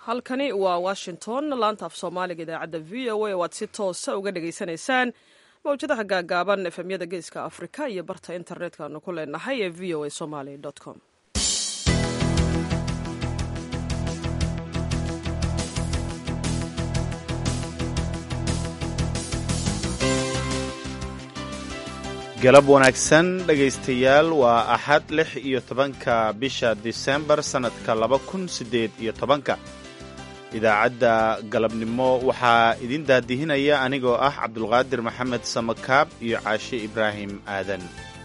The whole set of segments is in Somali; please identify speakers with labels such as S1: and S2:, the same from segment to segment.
S1: halkani waa washington laanta af soomaaliga idaacadda v o a waad si toosa uga dhagaysanaysaan mawjadaha gaagaaban efemyada geeska afrika iyo barta internetka aanu ku leenahay ee v o a somaly com
S2: galab wanaagsan dhegaystayaal waa axad lix iyo tobanka bisha disembar sannadka laba kun siddeed iyo tobanka idaacadda galabnimo waxaa idin daadihinaya anigoo ah cabdulqaadir maxamed samakaab iyo caashe ibraahim aadan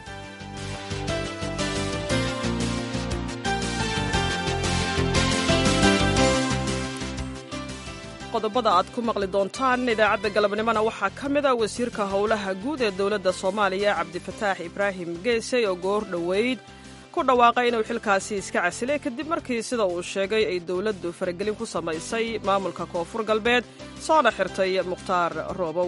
S1: qodobada aad ku maqli doontaan idaacadda galabnimona waxaa ka mid a wasiirka howlaha guud ee dowladda soomaaliya cabdifataax ibraahim geesey oo goor dhoweyd ku dhawaaqay inuu xilkaasi iska casilay kadib markii sida uu sheegay ay dowladdu faragelin ku samaysay maamulka koonfur galbeed soona xirtay mukhtaar roobow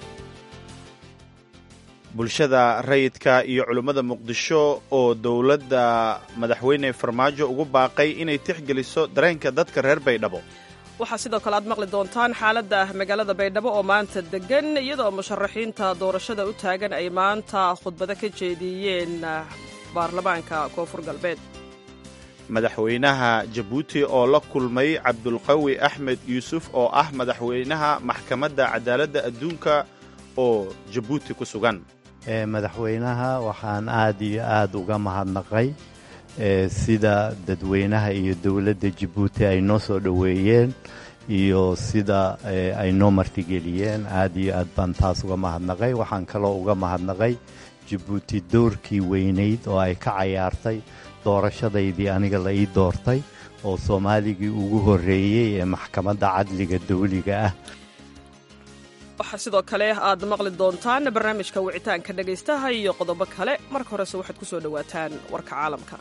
S2: bulshada rayidka iyo culimmada muqdisho oo dowladda madaxweyne farmaajo ugu baaqay inay tixgeliso dareenka dadka reer baydhabo
S1: waxaa sidoo kale aad maqli doontaan xaaladda magaalada baydhabo oo maanta deggan iyadoo musharaxiinta doorashada u taagan ay maanta khudbado ka jeediyeen baarlamaanka koonfur galbeed
S2: madaxweynaha jabuuti oo la kulmay cabdulqawi axmed yuusuf oo ah madaxweynaha maxkamadda cadaaladda adduunka oo jabuuti ku sugan
S3: madaxweynaha waxaan aad iyo aad uga mahadnaqay sida dadweynaha iyo dowladda jabuuti ay noo soo dhoweeyeen iyo sida ay noo martigeliyeen aad iyo aad baan taas uga mahadnaqay waxaan kaloo uga mahadnaqay jabuuti doorkii weynayd oo ay ka cayaartay doorashadaydii aniga la ii doortay oo soomaaligii ugu horreeyey ee maxkamadda cadliga dawliga ah
S1: waxaa sidoo kale aad maqli doontaan barnaamijka wicitaanka dhegaystaha iyo qodobo kale marka horese waxaad ku soo dhowaataan warka caalamka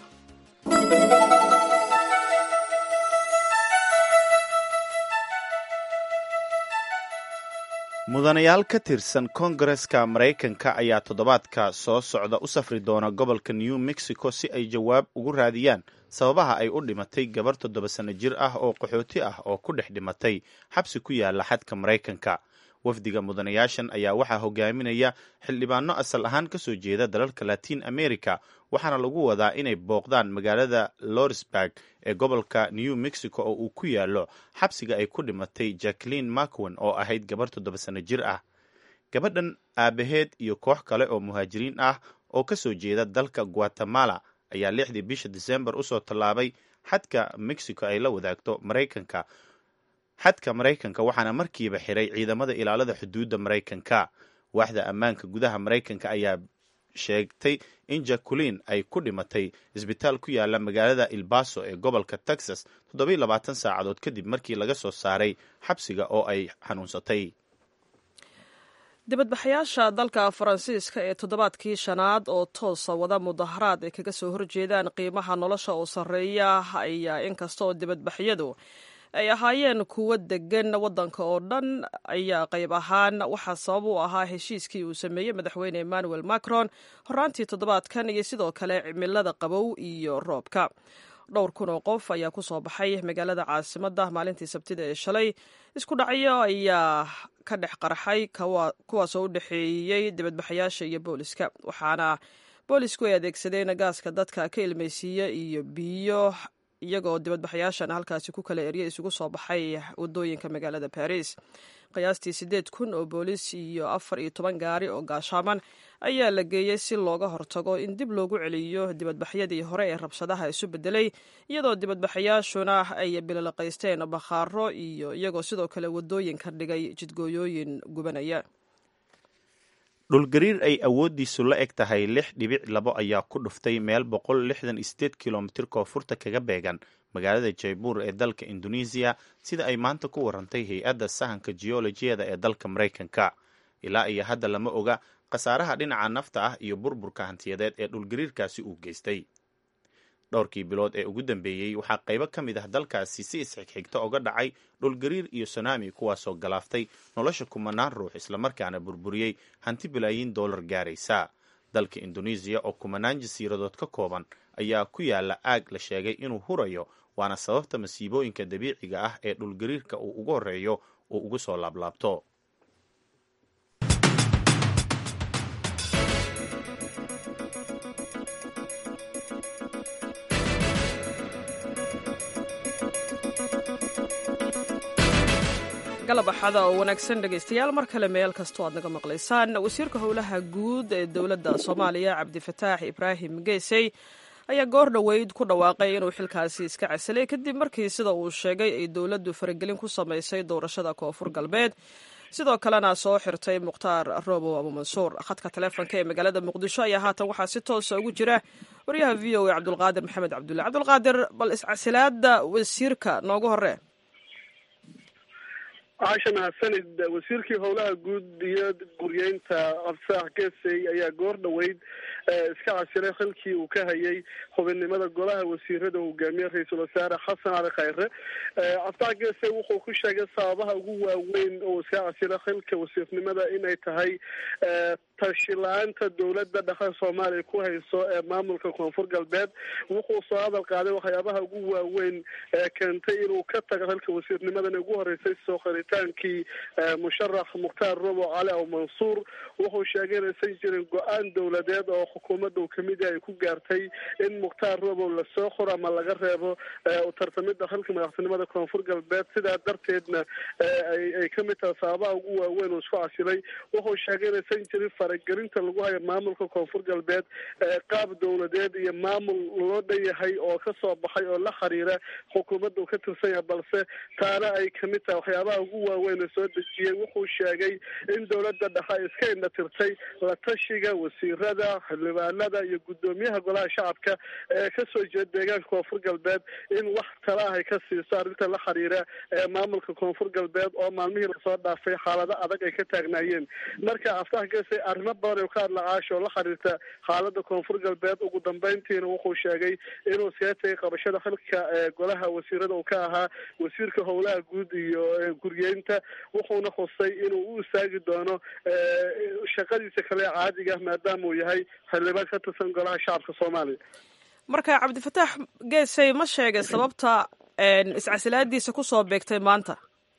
S2: mudanayaal ka tirsan koongareska maraykanka ayaa toddobaadka soo socda u safri doona gobolka new mexico si ay jawaab ugu raadiyaan sababaha ay u dhimatay gabar toddoba sanno jir ah oo qaxooti ah oo ku dhex dhimatay xabsi ku yaala xadka maraykanka wafdiga mudanayaashan ayaa waxaa hogaaminaya xildhibaano asal ahaan ka soo jeeda dalalka latiin america waxaana lagu wadaa inay booqdaan magaalada lorisburg ee gobolka new mexico oo uu ku yaalo xabsiga ay ku dhimatay jacklin macwen oo ahayd gabar toddoba sanno jir ah gabadhan aabaheed iyo koox kale oo muhaajiriin ah oo ka soo jeeda dalka guatemala ayaa lixdii bisha disembar usoo tallaabay xadka mexico ay la wadaagto maraykanka xadka maraykanka waxaana markiiba xiray ciidamada ilaalada xuduudda maraykanka waaxda ammaanka gudaha maraykanka ayaa sheegtay in jacquelin ay ku dhimatay isbitaal ku yaala magaalada ilbaso ee gobolka texas toddobiy labaatan saacadood kadib markii laga soo saaray xabsiga oo ay xanuunsatay
S1: dibadbaxayaasha dalka faransiiska ee toddobaadkii shanaad oo toosa wada mudaharaad ay kaga soo horjeedaan qiimaha nolosha oo sarreeya ayaa inkasta oo dibadbaxyadu ay ahaayeen kuwo degan waddanka oo dhan ayaa qayb ahaan waxaa sabab u ahaa heshiiskii uu sameeyey madaxweyne emmanuel macron horaantii toddobaadkan iyo sidoo kale cimilada qabow iyo roobka dhowr kun oo qof ayaa ku soo baxay magaalada caasimadda maalintii sabtida ee shalay isku dhacyo ayaa ka dhex qarxay kuwaasoo u dhexeeyey dibadbaxayaasha iyo booliska waxaana boolisku ay adeegsadeen gaaska dadka ka ilmaysiiya iyo biyo iyagoo dibadbaxayaashan halkaasi ku kala erya isugu soo baxay wadooyinka magaalada baris qiyaastii siddeed kun oo boolis iyo afar iyo toban gaari oo gaashaaman ayaa la geeyey si looga hortago in dib loogu celiyo dibadbaxyadii hore ee rabshadaha isu bedelay iyadoo dibadbaxayaashuna ay bilolaqaysteen bakhaaro iyo iyagoo sidoo kale wadooyinka dhigay jidgooyooyin gubanaya
S2: dhulgariir ay awooddiisu la eg tahay lix dhibic labo ayaa ku dhuftay meel boqol lixdan iyo sideed kilomitir koonfurta kaga beegan magaalada jaybuur ee dalka indonesiya sida ay maanta ku warantay hay-adda sahanka geolojiyada ee dalka maraykanka ilaa iyo hadda lama oga khasaaraha dhinaca nafta ah iyo burburka hantiyadeed ee dhulgariirkaasi uu geystay dhowrkii bilood ee ugu dambeeyey waxaa qaybo ka mid ah dalkaasi si isxigxigta oga dhacay dhulgariir iyo sunami kuwaasoo galaaftay nolosha kumanaan ruux islamarkaana burburiyey hanti bilaayiin dollar gaaraysa dalka indonesiya oo kumanaan jasiiradood ka kooban ayaa ku yaala aag la sheegay inuu hurayo waana sababta masiibooyinka dabiiciga ah ee dhulgariirka uu ugu horreeyo uu ugu soo laablaabto
S1: galab axada oo wanaagsan dhegaystayaal mar kale meel kastoo aad naga maqlaysaan wasiirka howlaha guud ee dowladda soomaaliya cabdifataax ibraahim geesey ayaa goor dhoweyd ku dhawaaqay inuu xilkaasi iska casilay kadib markii sida uu sheegay ay dowladdu faragelin ku samaysay doorashada koonfur galbeed sidoo kalena soo xirtay mukhtaar robow abumansuur khadka taleefonka ee magaalada muqdisho ayaa haatan waxaa si toosa ugu jira waryaha v o a cabdulqaadir maxamed cabdulle cabdulqaadir bal iscasilaada wasiirka noogu hore
S4: caasha mahadsanid wasiirkii howlaha guud iyo guryeynta cabdisaax geesey ayaa goor dhoweyd iska casilay xilkii uu ka hayay xubinnimada golaha wasiirada hogaamiye ra-iisul wasaare xasan cali khayre cabdisaax geesey wuxuu ku sheegay sababaha ugu waaweyn oo iska casilay xilka wasiirnimada inay tahay tashi-la-aanta dowladda dhexe soomaaliya ku hayso ee maamulka koonfur galbeed wuxuu soo hadal qaaday waxyaabaha ugu waaweyn ee keentay inuu ka tago xilka wasiirnimadan ugu horeysay soo qaritaankii musharax mukhtaar robo cali aw mansuur wuxuu sheegay inaysan jirin go-aan dowladeed oo xukuumadda uu kamid yahay ay ku gaartay in mukhtaar robo lasoo qoro ama laga reebo utartamida xilka madaxtinimada koonfur galbeed sidaa darteedna ay kamid tahay sababaha ugu waaweyn uu isku casilay wuxuu sheegay inaysan jirin faragelinta lagu hayo maamulka koonfur galbeed qaab dowladeed iyo maamul loo dhanyahay oo kasoo baxay oo la xiriira xukuumadda uu ka tirsan yahay balse taana ay kamid tahay waxyaabaha ugu waaweyn ee soo dejiyey wuxuu sheegay in dowladda dhexe ay iska indhatirtay la tashiga wasiirada xildhibaanada iyo guddoomiyaha golaha shacabka ee kasoo jeeda deegaanka koonfur galbeed in wax tala ah ay ka siiso arrinta la xiriira ee maamulka koonfur galbeed oo maalmihii lasoo dhaafay xaalado adag ay ka taagnaayeen marka aftax gese arrimo badan oo ka hadla caasha oo la xiriirta xaalada koonfur galbeed ugu dambeyntiina wuxuu sheegay inuu iskaga tegay qabashada xilka golaha wasiirada uu ka ahaa wasiirka howlaha guud iyo guryeynta wuxuuna khusay inuu u istaagi doono shaqadiisa kale caadiga maadaama uu yahay xildhibaan ka tirsan golaha shacabka soomaaliya
S1: marka cabdifataax geesey ma sheegay sababta iscasilaadiisa kusoo beegtay maanta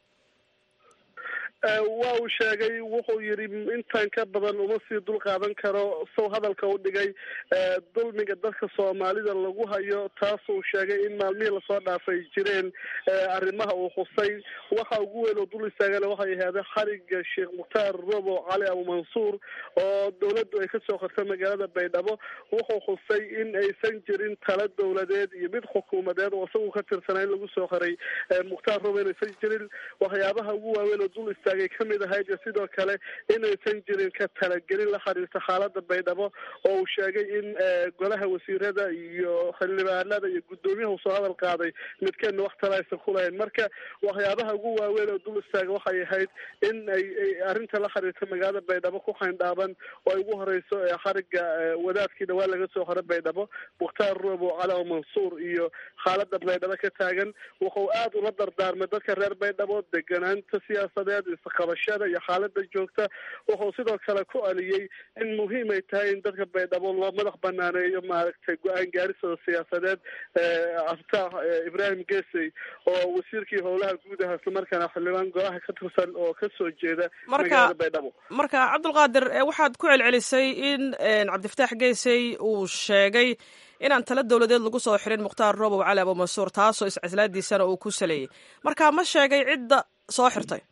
S4: waa uu sheegay wuxuu yidhi intan ka badan uma sii dul qaadan karo sow hadalka u dhigay dulmiga dadka soomaalida lagu hayo taasuu sheegay in maalmihii lasoo dhaafay jireen arrimaha uu khusay waxa ugu weyn oo dul istaagana waxay ahaadeen xariga sheekh mukhtaar robo cali abumansuur oo dowladdu ay kasoo qortay magaalada baydhabo wuxuu khusay in aysan jirin tala dowladeed iyo mid xukuumadeed oo isagu ka tirsanaa in lagu soo qoray mukhtaar robo inaysan jirin waxyaabaha ugu waaweyn oo dul istaag kamid ahayd iyo sidoo kale inaysan jirin ka talagelin la xiriirta xaalada baydhabo oo uu sheegay in golaha wasiirada iyo xildhibaanada iyo guddoomiyaha uu soo hadal qaaday midkeedna wax tala aysan kulahayn marka waxyaabaha ugu waaweyn oo dul istaaga waxay ahayd in ay arrinta la xiriirta magaalada baydhabo ku xayndhaaban oo ay ugu horeyso xariga wadaadkii dhawaan laga soo xoro baydhabo mukhtaar robo cali mansuur iyo xaalada baydhabo ka taagan wuxuu aada ula dardaarmay dadka reer baydhabo deganaanta siyaasadeed qabashada iyo xaalada joogta wuxuu sidoo kale ku aliyey in muhiim ay tahay in dadka baydhabo loo madax banaaneeyo maaragtay go-aan gaarisooda siyaasadeed cabditaax ibraahim gesey oo wasiirkii howlaha guud aha islamarkaana xildhibaan golaha ka tirsan oo kasoo jeeda magaalada baydhabo
S1: marka cabdulqaadir waxaad ku celcelisay in cabdifataax gesey uu sheegay inaan tala dowladeed lagu soo xirin mukhtaar robow cali abumansuur taasoo iscaslaadiisana uu ku saleeyey marka ma sheegay cidda soo xirtay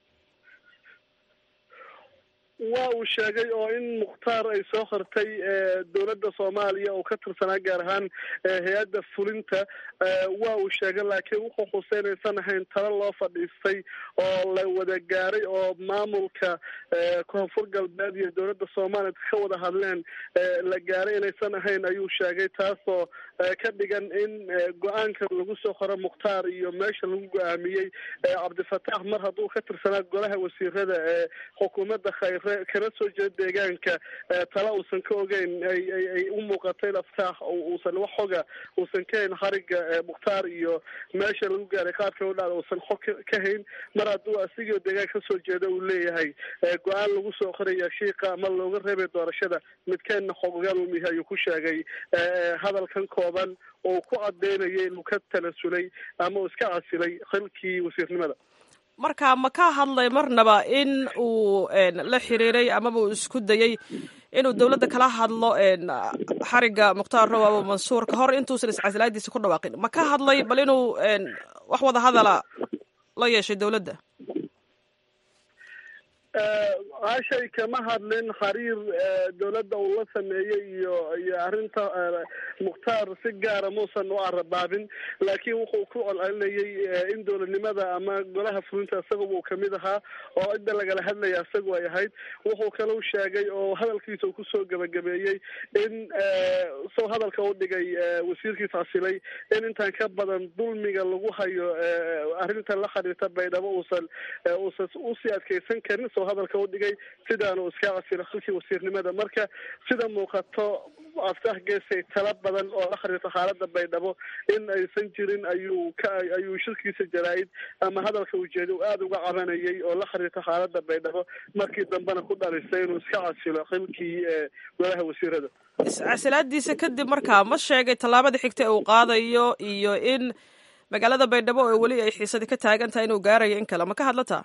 S4: waa uu sheegay oo in mukhtaar ay soo qortay dowladda soomaaliya oo ka tirsanaa gaar ahaan hay-adda fulinta waa uu sheegay laakiin wuxuu xusay inaysan ahayn talo loo fadhiistay oo la wada gaaray oo maamulka koonfur galbeed iyo dowladda soomaaliya ka wada hadleen la gaaray inaysan ahayn ayuu sheegay taasoo ka dhigan in go-aanka lagu soo qoro mukhtaar iyo meesha lagu go-aamiyey cabdifataax mar hadduu ka tirsanaa golaha wasiirada ee xukuumadda khayre kana soo jeeda deegaanka tala uusan ka ogeyn ay ay ay u muuqatay laftaax uusan wax xoga uusan ka hayn xariga mukhtaar iyo meesha lagu gaaray qaabka u dhacda uusan xog ka hayn mar hadduu asigoo deegaanka kasoo jeeda uu leeyahay go-aan lagu soo qoraya shiiqa ama looga reebay doorashada midkeenna xogogaal umihi ayuu ku sheegay hadalkan kooban oo ku cadeynaya inuu ka talasulay ama uu iska casilay xilkii wasiirnimada
S1: marka ma ka hadlay marnaba in uu la xiriiray amaba uu isku dayey inuu dowladda kala hadlo xariga mukhtaar row abo mansuur ka hor intuusan iscasilaadiisa ku dhawaaqin ma ka hadlay bal inuu wax wada hadala la yeeshay dowladda
S4: hashay kama hadlin xariir dowladda uu la sameeyey iyo iyo arrinta mukhtaar si gaara muusan u arabaabin laakiin wuxuu ku colcelinayay in dowladnimada ama golaha fulinta isagaba uu kamid ahaa oo cidda lagala hadlaya isagu ay ahayd wuxuu kalau sheegay oo hadalkiisa uu kusoo gabagabeeyey in soo hadalka u dhigay wasiirkiis casilay in intaan ka badan dulmiga lagu hayo arrinta la xiriirta baydhabo uusan uusan usii adkeysan karin soo hadalka u dhigay sidaanu iska casila xilkii wasiirnimada marka sida muuqato aftax geesay tala badan oo la xiriirta xaalada baydhabo in aysan jirin ayuu ka ayuu shirkiisa jaraa-id ama hadalka ujeeda uu aada uga cabanayay oo la xiriirta xaalada baydhabo markii dambena ku dhalisay inuu iska casilo xilkii golaha wasiirada
S1: iscasilaadiisa kadib markaa ma sheegay tallaabada xigta ee uu qaadayo iyo in magaalada baydhabo oo weli ay xiisadi ka taagan tahay inuu gaarayo in kale ma ka hadlataa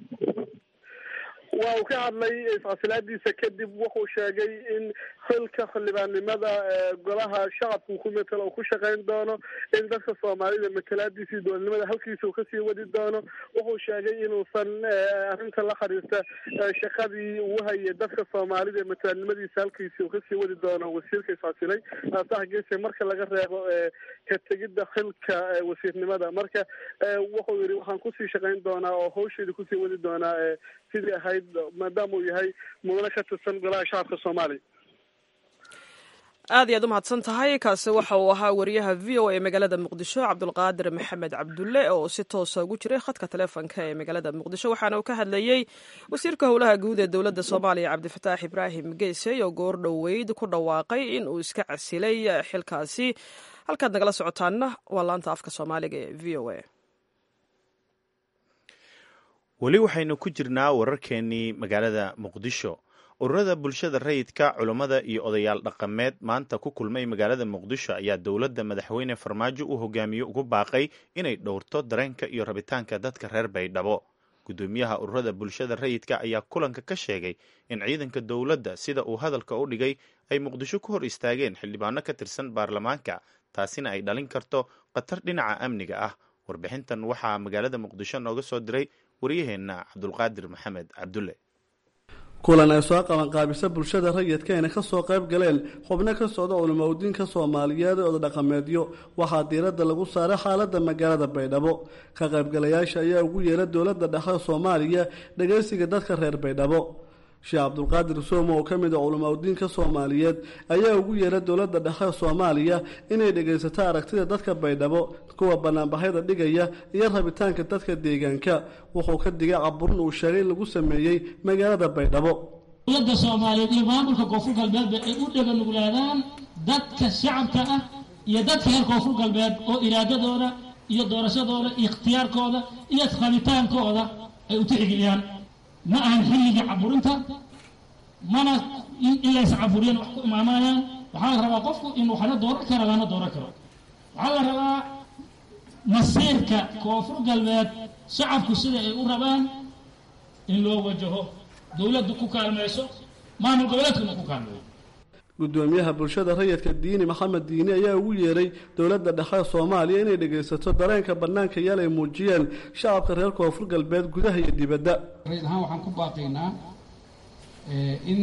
S4: waa uu ka hadlay iscasilaadiisa kadib wuxuu sheegay in xilka xildhibaannimada golaha shacabka ku matelo uu ku shaqayn doono in dadka soomaalida matalaadiisii dowladnimada halkiisa uu kasii wadi doono wuxuu sheegay inuusan arrinta la xiriirta shaqadii uu hayay dadka soomaalida matalaadnimadiisa halkiisii uu kasii wadi doono wasiirka iscasilay asax geese marka laga reebo ka tegidda xilka wasiirnimada marka wuxuu yidhi waxaan kusii shaqayn doonaa oo hawsheeda kusii wadi doonaa sidii ahayd maadaama uu yahay mudane ka tirsan golaha shacabka soomaaliya
S1: aad iyo aad u mahadsan tahay kaasi waxa uu ahaa wariyaha v o a magaalada muqdisho cabdulqaadir maxamed cabdulle oo si toosa ugu jiray khadka taleefonka ee magaalada muqdisho waxaana uu ka hadlayey wasiirka howlaha guud ee dowladda soomaaliya cabdifataax ibraahim geesey oo goor dhoweyd ku dhawaaqay in uu iska casilay xilkaasi halkaad nagala socotaanna waa laanta afka soomaaliga ee v o a
S2: weli waxaynu ku jirnaa wararkeenii magaalada muqdisho ururada bulshada rayidka culummada iyo odayaal dhaqameed maanta ku kulmay magaalada muqdisho ayaa dowladda madaxweyne farmaajo u hogaamiye ugu baaqay inay dhowrto dareenka iyo rabitaanka dadka reer baydhabo guddoomiyaha ururada bulshada rayidka ayaa kulanka ka sheegay in ciidanka dowladda sida uu hadalka u dhigay ay muqdisho ku hor istaageen xildhibaano ka tirsan baarlamaanka taasina ay dhalin karto khatar dhinaca amniga ah warbixintan waxaa magaalada muqdisho nooga soo diray waryaheenna cabdulqaadir maxamed cabdulle
S5: kulan ay soo qabanqaabisa bulshada rayidka ayna ka soo qayb galeen xubno ka socda culimaudiinka soomaaliyeed ee odadhaqameedyo waxaa diiradda lagu saaray xaaladda magaalada baydhabo ka qaybgalayaasha ayaa ugu yeera dowladda dhexe soomaaliya dhegaysiga dadka reer baydhabo sheekh cabdulqaadir soome oo ka mid a culimaudiinka soomaaliyeed ayaa ugu yeera dowladda dhexe soomaaliya inay dhegaysato aragtida dadka baydhabo kuwa banaanbaxyada dhigaya iyo rabitaanka dadka deegaanka wuxuu ka digay caburin uu sheegay in lagu sameeyey magaalada baydhabo
S6: dowladda soomaaliyeed iyo maamulka koonfur galbeedba ay u dheganuglaadaan dadka shacabka ah iyo dadka reer koonfur galbeed oo iraadadooda iyo doorashadooda iyo ikhtiyaarkooda iyo rabitaankooda ay u tixgeliyaan ma ahan xilligii caburinta mana in lays caburiyaan wax ku imaamanayaan waxaa la rabaa qofku in waxna dooran kara lana dooran karo waxaa la rabaa masiirka koonfur galbeed shacabku sida ay u rabaan in loo wajaho dowladdu ku kaalmayso maamul goboleedkuna ku kaalmeeyo
S5: guddoomiyaha bulshada rayidka diini maxamed diini ayaa ugu yeeray dowladda dhexe soomaaliya inay dhegaysato dareenka bannaanka yaal ay muujiyeen shacabka reer koonfur galbeed gudaha iyo dibadda
S7: rayd ahaan waxaan ku baaqaynaa in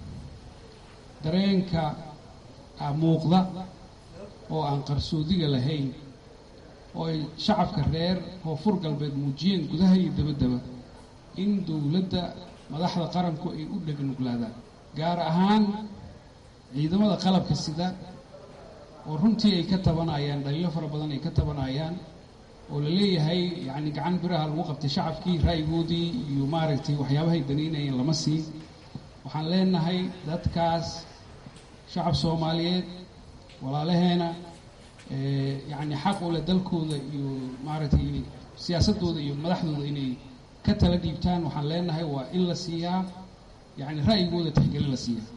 S7: dareenka muuqda oo aan qarsoodiga lahayn oo ay shacabka reer koonfur galbeed muujiyeen gudaha iyo dibaddaba in dowladda madaxda qaranku ay u dhegnuglaadaan gaar ahaan ciidamada qalabka sida oo runtii ay ka tabanayaan dhaliilo fara badan ay ka tabanayaan oo la leeyahay yacni gacan biraha lagu qabtay shacabkii ra'yigoodii iyo maaragtay waxyaabahay danaynayeen lama siin waxaan leenahay dadkaas shacab soomaaliyeed walaalaheena yacni xaq u leh dalkooda iyo maaragtay siyaasaddooda iyo madaxdooda inay ka tala dhiibtaan waxaan leenahay waa in la siiyaa yacni ra'yigooda tixgelin la siiyaa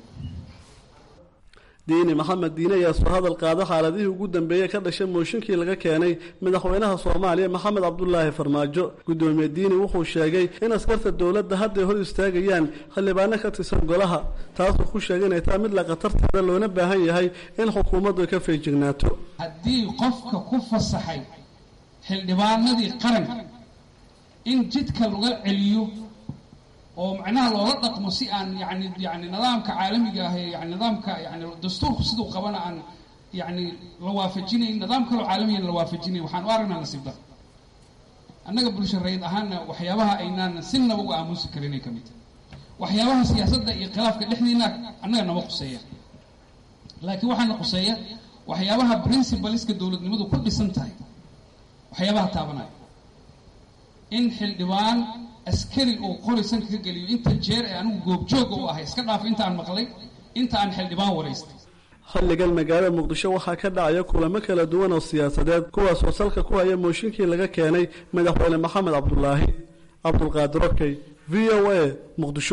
S5: diini maxamed diine ayaa soo hadal qaada xaaladihii ugu dambeeyey ka dhashay mooshinkii laga keenay madaxweynaha soomaaliya maxamed cabdulaahi farmaajo guddoomiye diini wuxuu sheegay in askarta dowladda hadday hor istaagayaan xildhibaano ka tirsan golaha taasuu ku sheegay inay tahay mid la khatarteeda loona baahan yahay in xukuumaddu ay ka feejignaato
S7: haddii qofka ku fasaxay xildhibaanadii qaranka in jidka laga celiyo oo macnaha loola dhaqmo si aan yani yani nidaamka caalamiga ah ee yani nidaamka yani dastuurku siduu qabana aan yani la waafajinayn nidaam kaloo caalamiyan la waafajinayn waxaan u aragnaa nasiib dar annaga bulsho rayid ahaana waxyaabaha aynaan sinaba uga aamusi karin ay ka mid tahay waxyaabaha siyaasadda iyo khilaafka dhexdiina annaga nama quseeya laakiin waxaana quseeya waxyaabaha principaliska dowladnimadu ku dhisan tahay waxyaabaha taabanaya in xildhibaan askari uu qori sanka ka geliyo inta jeer ee anigu goobjooga u ahay iska dhaaf inta aan maqlay inta aan xildhibaan waraystay
S5: xilligan magaalada muqdisho waxaa ka dhacaya kulamo kala duwan oo siyaasadeed kuwaasoo salka ku haya mooshinkii laga keenay madaxweyne maxamed cabdulaahi cabdulqaadir okey v o a muqdisho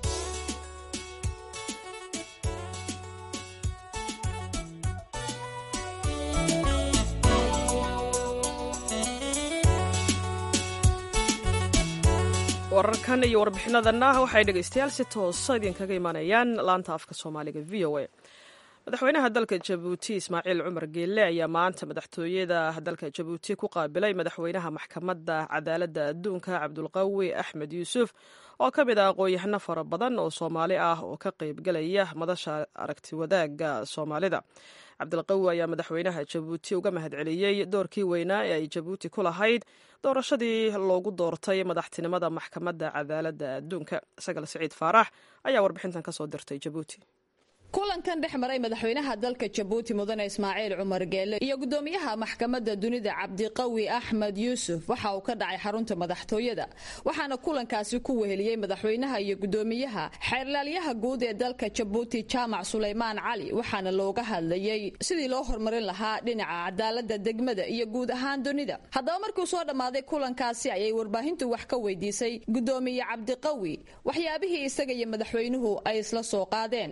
S1: wararkan iyo warbixinadanna waxay dhegaystayaal si toosa idinkaga imaanayaan laanta afka soomaaliga v o a madaxweynaha dalka jabuuti ismaaciil cumar geelle ayaa maanta madaxtooyada dalka jabuuti ku qaabilay madaxweynaha maxkamadda cadaaladda adduunka cabdulqawi axmed yuusuf oo ka mid ah aqoon-yahano fara badan oo soomaali ah oo ka qaybgalaya madasha aragti wadaagga soomaalida cabdilqawi ayaa madaxweynaha jabuuti uga mahadceliyey doorkii weynaa ee ay jabuuti ku lahayd doorashadii loogu doortay madaxtinimada maxkamadda cadaaladda adduunka sagal siciid faarax ayaa warbixintan ka soo dirtay jabuuti
S8: kulankan dhex maray madaxweynaha dalka jabuuti mudane ismaaciil cumar geele iyo gudoomiyaha maxkamadda dunida cabdiqawi axmed yuusuf waxa uu ka dhacay xarunta madaxtooyada waxaana kulankaasi ku weheliyey madaxweynaha iyo gudoomiyaha xeerlaalyaha guud ee dalka jabuuti jaamac sulaymaan cali waxaana looga hadlayey sidii loo horumarin lahaa dhinaca cadaalada degmada iyo guud ahaan dunida haddaba markuu soo dhammaaday kulankaasi ayay warbaahintu wax ka weydiisay gudoomiye cabdiqawi waxyaabihii isaga iyo madaxweynuhu ay isla soo qaadeen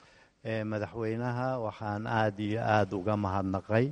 S3: madaxweynaha waxaan aada iyo aada uga mahadnaqay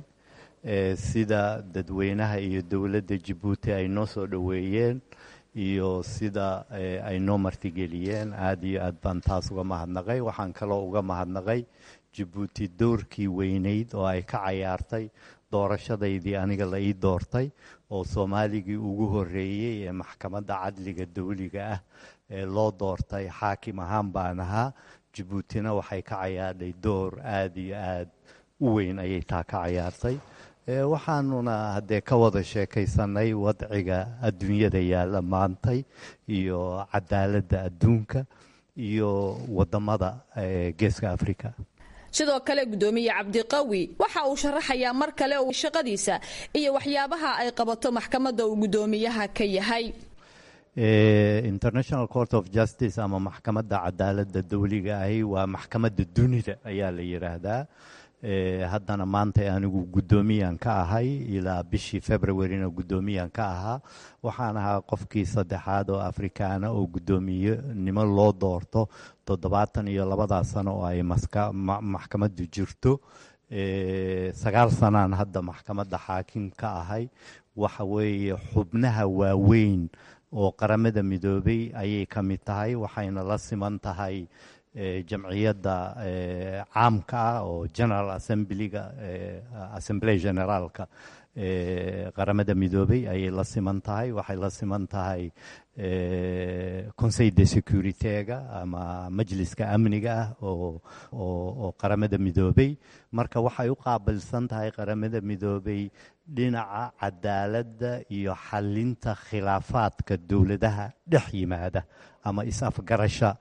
S3: sida dadweynaha iyo dowladda jabuuti ay noo soo dhoweeyeen iyo sida ay noo martigeliyeen aada iyo aad baan taas uga mahadnaqay waxaan kaloo uga mahadnaqay jabuuti doorkii weynayd oo ay ka cayaartay doorashadaydii aniga la ii doortay oo soomaaligii ugu horreeyey ee maxkamadda cadliga dawliga ah ee loo doortay xaakim ahaan baan ahaa jabuutina waxay ka cayaadhay door aada iyo aada u weyn ayay taa ka cayaartay waxaanuna haddee ka wada sheekaysanay wadciga adduunyada yaalla maantay iyo cadaaladda adduunka iyo wadamada geeska africa
S8: sidoo kale gudoomiye cabdiqawi waxa uu sharaxayaa mar kale uu shaqadiisa iyo waxyaabaha ay qabato maxkamadda uu gudoomiyaha ka yahay
S3: international court of justice ama maxkamadda cadaaladda dawliga ahi waa maxkamadda dunida ayaa la yidhaahdaa haddana maanta anigu guddoomiyan ka ahay ilaa bishii februaryna guddoomiyan ka ahaa waxaan ahaa qofkii saddexaad oo afrikaana oo guddoomiyenimo loo doorto toddobaatan iyo labadaa sano oo ay maxkamaddu jirto sagaal sanaan hadda maxkamadda xaakim ka ahay waxa weeye xubnaha waaweyn oo qaramada midoobay ayay ka mid tahay waxayna la siman tahay jamciyadda caamka ah oo general assemblyga assembly generaalka qaramada midoobay ayay la siman tahay waxay la siman tahay conseil de securityga ama majliska amniga ah oo qaramada midoobay marka waxay u qaabilsan tahay qaramada midoobay dhinaca cadaaladda iyo xalinta khilaafaadka dowladaha dhex yimaada ama is-afgarasha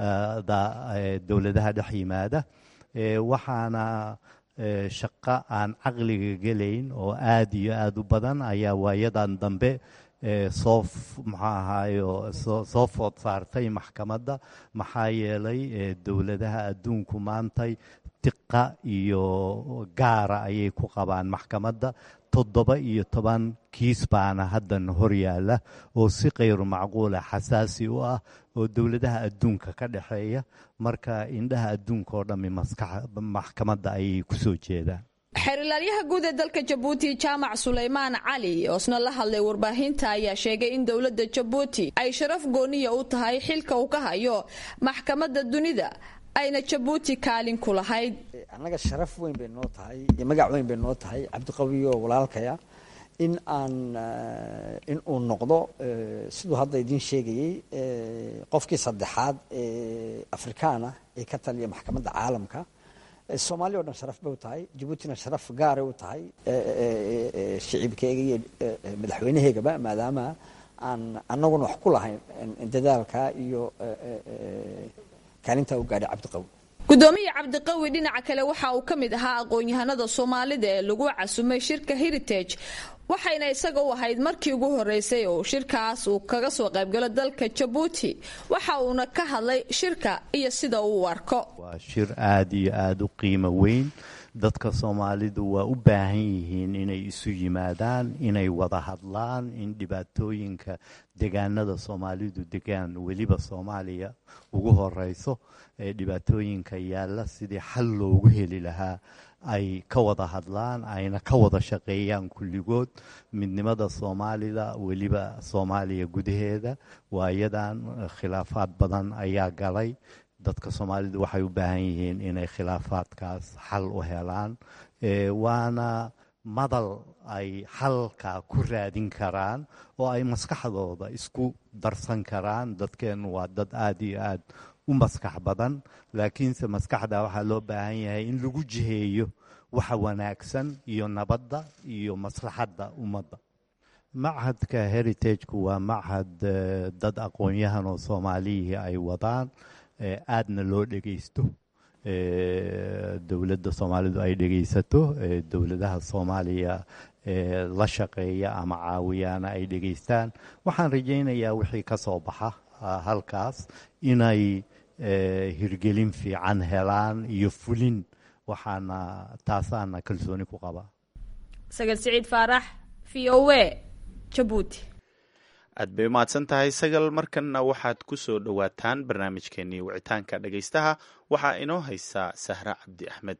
S3: dowladaha dhex yimaada waxaana shaqo aan caqliga gelayn oo aada iyo aada u badan ayaa waayadan dambe soo maxaa ahaayo soo food saartay maxkamadda maxaa yeelay dowladaha adduunku maantay diqa iyo gaara ayay ku qabaan maxkamadda toddoba iyo toban kiis baana haddan hor yaalla oo si kayru macquula xasaasi u ah oo dowladaha adduunka ka dhexeeya marka indhaha adduunka oo dhammi maxkamadda ayay ku soo jeedaan
S8: xeerilaalyaha guud ee dalka jabuuti jaamac sulaymaan cali oo isna la hadlay warbaahinta ayaa sheegay in dowladda jabuuti ay sharaf gooniya u tahay xilka uu ka hayo maxkamadda dunida ayna jabuuti kaalin ku lahayd
S9: annaga sharaf weyn bay noo tahay iyo magac weyn bay noo tahay cabdiqawiyo walaalkaya in aan in uu noqdo siduu hadda idiin sheegayey qofkii saddexaad ee afrikaana ee ka taliya maxkamadda caalamka soomaaliya o dhan sharaf bay u tahay jabuutina sharaf gaaray u tahay shicibkeega iyo madaxweynaheegaba maadaama aan annaguna wax ku lahayn dadaalka iyo kaalintaa u gaadhay cabdiqawi
S8: gudoomiya cabdiqawi dhinaca kale waxa uu ka mid ahaa aqoon-yahanada soomaalida ee lagu casumay shirka heritage waxayna isaga u ahayd markii ugu horeysay oo shirkaas uu kaga soo qaybgalo dalka jabuuti waxa uuna ka hadlay shirka iyo sida uu u arko
S3: waa shir aada iyo aada u qiimo weyn dadka soomaalidu waa u baahan yihiin inay isu yimaadaan inay wada hadlaan in dhibaatooyinka degaanada soomaalidu degaan weliba soomaaliya ugu horeyso ee dhibaatooyinka yaalla sidii xal loogu heli lahaa ay ka wada hadlaan ayna ka wada shaqeeyaan kulligood midnimada soomaalida weliba soomaaliya gudaheeda waayadan khilaafaad badan ayaa galay dadka soomaalidu waxay u baahan yihiin inay khilaafaadkaas xal u helaan waana madal ay xalka ku raadin karaan oo ay maskaxdooda isku darsan karaan dadkeennu waa dad aada iyo aad u maskax badan laakiinse maskaxda waxaa loo baahan yahay in lagu jiheeyo waxa wanaagsan iyo nabadda iyo maslaxadda ummadda machadka heritageku waa machad dad aqoon-yahan oo soomaaliyihii ay wadaan aadna loo dhegaysto dowladda soomaalidu ay dhegaysato dowladaha soomaaliya la shaqeeya ama caawiyaana ay dhegaystaan waxaan rajaynayaa wixii ka soo baxa halkaas inay hirgelin fiican helaan iyo fulin waxaana taasaana kalsooni ku qabaa
S8: sagal siciid faarax v o a jabuuti
S2: aad bay umahadsan tahay sagal markanna waxaad ku soo dhowaataan barnaamijkeenii wicitaanka dhegaystaha waxaa inoo haysaa sahra cabdi axmed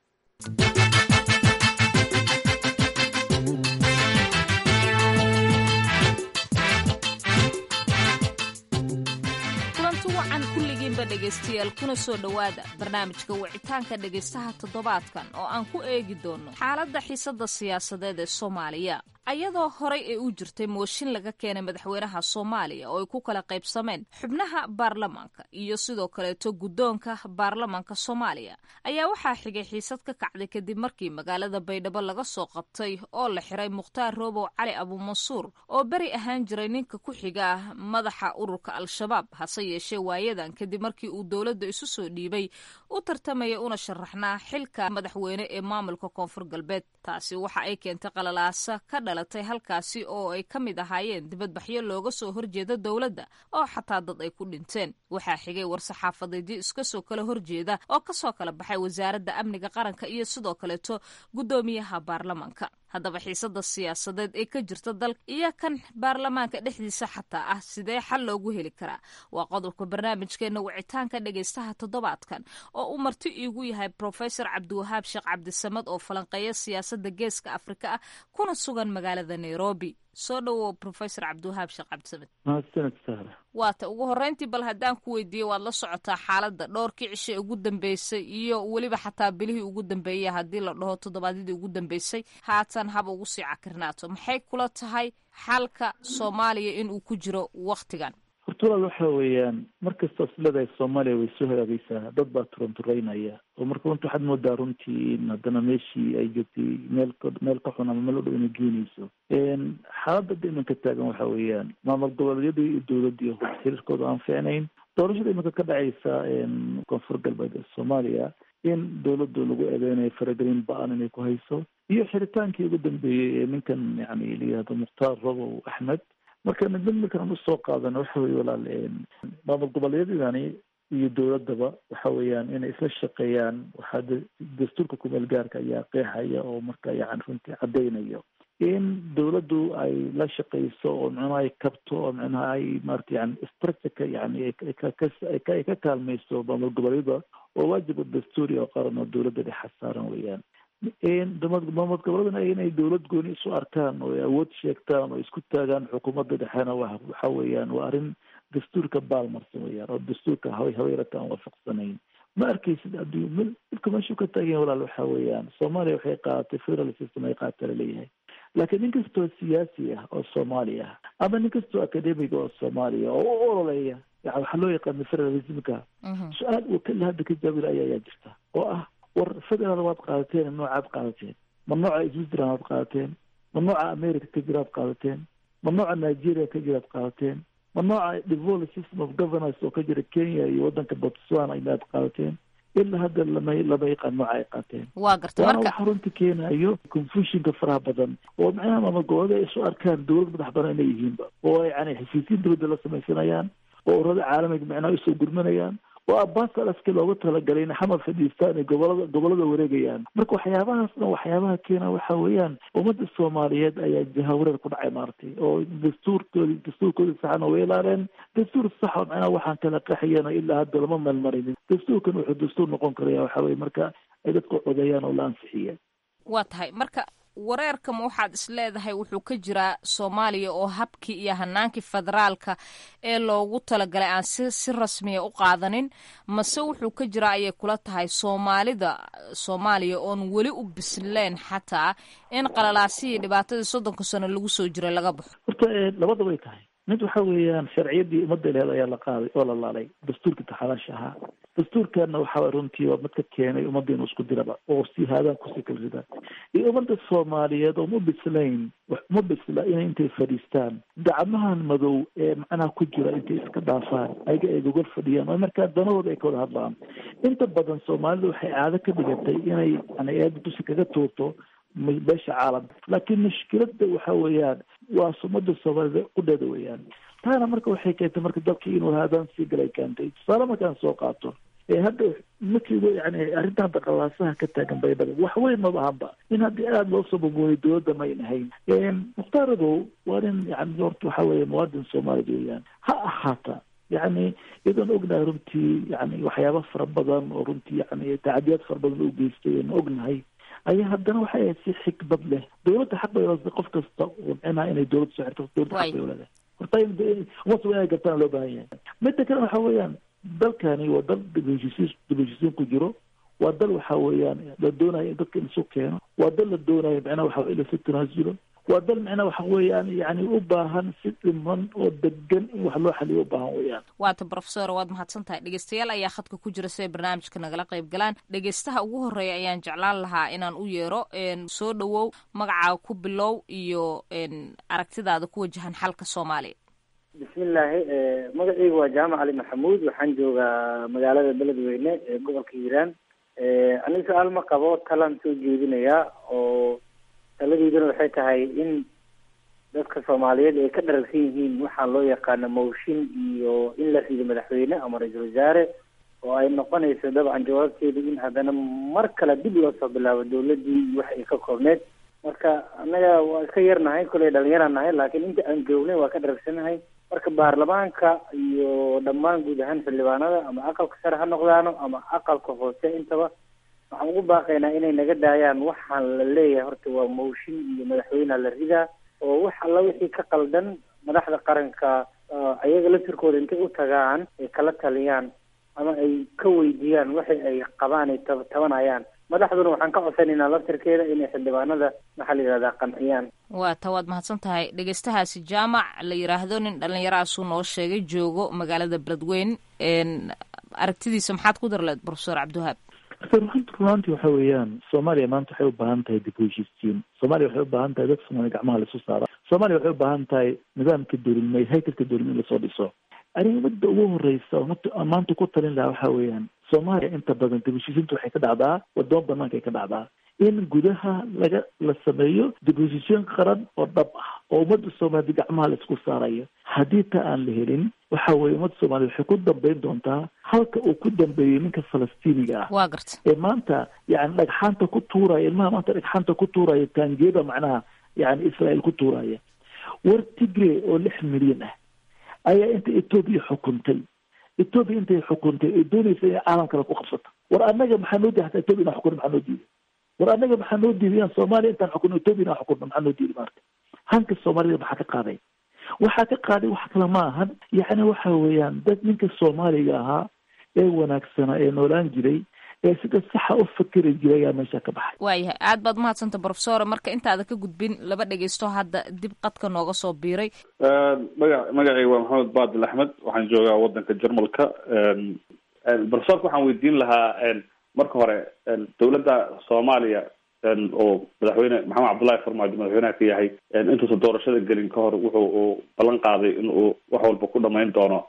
S10: kulanti wacan kulligiinba dhegaystayaal kuna soo dhowaada barnaamijka wicitaanka dhegaystaha toddobaadkan oo aan ku eegi doono xaaladda xiisadda siyaasadeed ee soomaaliya ayadoo horay ay u jirtay mooshin laga keenay madaxweynaha soomaaliya oo ay ku kala qaybsameen xubnaha baarlamaanka iyo sidoo kaleeto guddoonka baarlamaanka soomaaliya ayaa waxaa xigay xiisad ka kacday kadib markii magaalada baydhabo laga soo qabtay oo la xiray mukhtaar roobow cali abuumansuur oo beri ahaan jiray ninka ku xiga ah madaxa ururka al-shabaab hase yeeshee waayadan kadib markii uu dowladda isu soo dhiibay u tartamaya una sharaxnaa xilka madaxweyne ee maamulka koonfur galbeed taasi waxa ay keentay qalalaasa ka dhalatay halkaasi oo ay ka mid ahaayeen dibadbaxyo looga soo horjeeda dowladda oo xataa dad ay ku dhinteen waxaa xigay war-saxaafadeedyo iska soo kala horjeeda oo kasoo kala baxay wasaaradda amniga qaranka iyo sidoo kaleeto guddoomiyaha baarlamaanka haddaba xiisada siyaasadeed ee ka jirta dalka iyo kan baarlamaanka dhexdiisa xataa ah sidee xal loogu heli karaa waa qodobka barnaamijkeena wicitaanka dhegaystaha toddobaadkan oo uu marti iigu yahay profesor cabdiwahaab sheekh cabdisamad oo falanqeeya siyaasadda geeska afrika ah kuna sugan magaalada nairobi soo dhowow profesor cabdiwahaab sheekh cabdisamed
S11: mahadsaned sahra
S10: waata ugu horreyntii bal haddaan ku weydiiyey waad la socotaa xaaladda dhowrkii cishe ugu dambeysay iyo weliba xataa bilihii ugu dambeeyay haddii la dhaho toddobaadyadii ugu dambeysay haatan haba ugu sii cakirnaato maxay kula tahay xalka soomaaliya inuu ku jiro wakhtigan
S11: horta walaal waxa weeyaan markasta isleedahay soomaaliya way soo hagaagaysaa dad baa turantureynaya oo marka runta waxaad moodaa runtii in haddana meeshii ay joogtay meel ka meel ka xun ama meel u dhow inay geenayso xaaladda da imanka taagan waxa weeyaan maamul goboleedyadii iyo dowladdii xiriirkooda aan fiicnayn doorashada iminka ka dhacaysa koonfur galbeed ee soomaaliya in dowladdu lagu eedeynayo faragelin ba-an inay ku hayso iyo xiritaankii ugu dambeeyey ee ninkan yani layihahdo mukhtaar robow axmed marka mid mid markaan usoo qaadano waxa weye walaal maamul goboleedyadani iyo dowladaba waxa weeyaan inay isla shaqeeyaan waxaa dastuurka kumeel gaarka ayaa qeexaya oo marka yani runtii caddeynayo in dowladdu ay la shaqeyso oo micnaha ay kabto oo micnaha ay maarata yani structureka yani ay ka kaalmayso maamul goboleedyada oo waajiba dastuuri oo qaran oo dowladda dhexa saaran weeyaan maamul goboleedana inay dowlad gooni isu arkaan oo ay awood sheegtaan oo isku taagaan xukuumadda dhexena wa waxa weeyaan waa arrin dastuurka baalmarsan weyaan oo dastuurka haw haweyrata aan waafaqsanayn ma arkeysid adduun m dhibka meeshuu ka taagan walaal waxa weeyaan soomaaliya waxay qaadatay federal system ay qaata laleeyahay laakiin nin kastoo siyaasi ah oo soomaali ah ama nin kastoo academiga oo soomaaliya oo u ololeya yani waxaa loo yaqaana federalismka su-aal uu kali hadda ka jaawila aya ayaa jirta oo ah war federal waad qaadateen noocaad qaadateen ma nooca switzerland waad qaadateen ma nooca america ka jiraad qaadateen ma nooca nigeria ka jiraad qaadateen ma nooca devolved system of governance oo ka jira kenya iyo waddanka botswana inaad qaadateen ilaa hadda lama lama yaqaan nooca ay qaateen
S10: waa garta
S11: waana
S10: marka
S11: waxa runta keenayo confusionka faraha badan oo macnaha maamul goboleed ay isu arkaan dowlad madax badan inay yihiinba oo ay yani xisiisiin dowladda la samaysanayaan oo urada caalamiga macnaha usoo gurmanayaan oo abaasalaska looga talagalay in xamar fadhiistaan ay gobolada gobolada wareegayaan marka waxyaabahaas dhan waxyaabaha keena waxa weeyaan ummadda soomaaliyeed ayaa jahawareer ku dhacay maaragtay oo dastuurkoodi dastuurkoodi saxana way ilaaleen dastuur sax oo macnaha waxaan kala qaxayana ilaa hadda lama meelmarinin dastuurkan wuxuu dastuur noqon karaya waxa weye marka ay dadku codeeyaan oo la ansixiya
S10: waa tahay marka wareerkama waxaad is leedahay wuxuu ka jiraa soomaaliya oo habkii iyo hanaankii federaalka ee loogu talagalay aan si si rasmiya u qaadanin mase wuxuu ka jiraa ayay kula tahay soomaalida soomaaliya oon weli u bisleen xataa in qalalaasihii dhibaatadii soddonka sano lagu soo jiray laga baxo
S11: horta labada way tahay mid waxa weeyaan sharciyadii ummadda lehed ayaa la qaaday oo la laalay dastuurkii taxalaasha ahaa dastuurkana waxa runtii waa mid ka keenay ummadda inuu isku diraba oo si haadaan kusii kala ridaan iyo ummadda soomaaliyeed oo ma bislayn ma bisla inay intay fadhiistaan gacmahan madow ee macnaha ku jira intay iska dhaafaan ayaga ay gogol fadhiyaan oo markaa danahooda ay ka wada hadlaan inta badan soomaalida waxay caado ka dhigatay inay yani eeda dusi kaga tuurto beesha caalamka laakiin mushkilada waxa weeyaan waa ummadda soomaalida qudheeda weeyaan taana marka waxay keentay marka dalkii inuu haadaan sii galay keentay tusaale markaan soo qaato ee hadda markii yani arrintan daqalaasaha ka taagan baydhabo wax weyn maba ahanba in haddii aada loo soo bogooyay dowladda mayn ahayn mukhtaar adow waa nin yani horta waxa weeye muwaadin soomaalid weeyaan ha ahaata yani iyadoon ognahay runtii yani waxyaaba fara badan oo runtii yani tacadiyaad fara badan u geystay oon ognahay ayaa haddana waxay ahayd si xikmad leh dowladda xaq bay leedahay qof kasta oo micnaha inay dowladda soo xirto dowladda xaq bay leedahay horta umasa inay gartaan loo baahan yahay midda kale waxa weeyaan dalkani waa dal dibheshiisiin dibheshiisiin ku jiro waa dal waxa weeyaan la doonayo in dadka in isu keeno waa dal la doonayo micnaha waxa in lasu tanaasulo waa dal micnaha waxa weeyaan yani u baahan si dhiman oo degan in wax loo xaliyo u baahan weeyaan
S10: waata brofesor waad mahadsan tahay dhegeystayaal ayaa khadka ku jira si ay barnaamijka nagala qayb galaan dhegeystaha ugu horeeya ayaan jeclaan lahaa inaan u yeero soo dhowow magacaaga ku bilow iyo aragtidaada ku wajahan xalka soomaaliya
S12: bismillaahi magacaygu waa jaamac cali maxamuud waxaan joogaa magaalada beledweyne ee gobolka hiiraan aniga su-aal ma qabo talaan soo jeedinayaa oo taladiiduna waxay tahay in dadka soomaaliyeed ay ka dharagsan yihiin waxaa loo yaqaano mooshin iyo in la rido madaxweyne ama ra-iisul wasaare oo ay noqonayso dabcan jawaabteedu in haddana mar kale dib loo soo bilaabo dawladdii iyo wax ay ka koobneed marka annaga waa iska yarnahay koley dhalinyaraan nahay laakiin inta aan joognay waa ka dharagsanahay marka baarlamaanka iyo dhammaan guud ahaan xildhibaanada ama aqalka sare ha noqdaano ama aqalka hoose intaba waxaan ugu baaqaynaa inay naga daayaan waxaan la leeyahay horta waa mooshin iyo madaxweyneha la ridaa oo wax alla wixii ka qaldan madaxda qaranka ayaga laftirkooda intay u tagaan ay kala taliyaan ama ay ka weydiiyaan waxay ay qabaan ay tab tabanayaan madaxduna waxaan ka codsanaynaa laftirkeeda inay xildhibaanada maxaa la yihahdaa qanciyaan
S10: waa ta waad mahadsan tahay dhegeystahaasi jaamac la yiraahdo nin dhalinyarahaasuu noo sheegay joogo magaalada beledweyn aragtidiisa maxaad ku darleed profesor cabdiwahaab
S11: runta runaantii waxa weeyaan soomaaliya maanta waxay u baahan tahay dib u heshiisiin soomaaliya waxay u baahan tahay dad soomaaliya gacmaha laisu saara soomaaliya waxay u baahan tahay nidaamka dowladnimay haykalka dowladnimo in lasoo dhiso arrimada ugu horeysa oo maanta ku talin lahaa waxa weeyaan soomaaliya inta badan dib heshiisiinta waxay ka dhacdaa wadamo banaanka ay ka dhacdaa in gudaha laga la sameeyo dib heshiisiin qaran oo dhab ah oo ummadda soomaaliyed gacmaha la isku saarayo haddii ta aan la helin waxa weye ummadda soomaaliyed waxay ku dambeyn doontaa halka uu ku dambeeyey ninka falastiiniga ah
S10: waa garta
S11: ee maanta yani dhagxaanta ku tuuraya ilmaha maanta dhagxaanta ku tuuraya taangiyada macnaha yani israel ku tuuraya war tigre oo lix milyan ah ayaa inta etoobiya xukuntay etoobiya intay xukuntay ay doonaysa inay caalam kale ku qabsato war annaga maxaa noo diiday hataa etoobiya inaan xukunno maxaa noo diiday war annaga maxaa noo diiday inaan soomaaliya intaan xukunno etoobiya inaan xukunno maxaa noo diiday maarta hanka soomaalida maxaa ka qaaday waxaa ka qaaday wax kale ma ahan yacni waxa weeyaan dad ninka soomaaliga ahaa ee wanaagsanaa ee noolaan jiray ee sida saxa u fakeri jiray ayaa meesha ka baxay
S10: waayahay aad baad umahadsanta profesor marka intaada ka gudbin laba dhegeysto hadda dib qadka nooga soo biiray
S13: maga magacayga waa maxamed baadil axmed waxaan joogaa wadanka jarmalka profesorka waxaan weydiin lahaa marka hore dowladda soomaaliya oo madaxweyne maxamed cabdullahi farmaajo madaxweynaha ka yahay intuusan doorashada gelin ka hor wuxuu uu ballan qaaday in uu wax walba ku dhamayn doono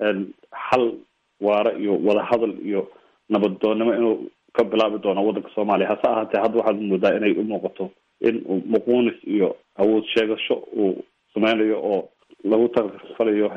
S13: xal waara iyo wadahadal iyo nabaddoonnimo inuu ka bilaabi doono waddanka soomaaliya hase ahaatee hadda waxaad moodaa inay u muuqato in uu muquunis iyo awood sheegasho uu sameynayo oo lagu tarfalayo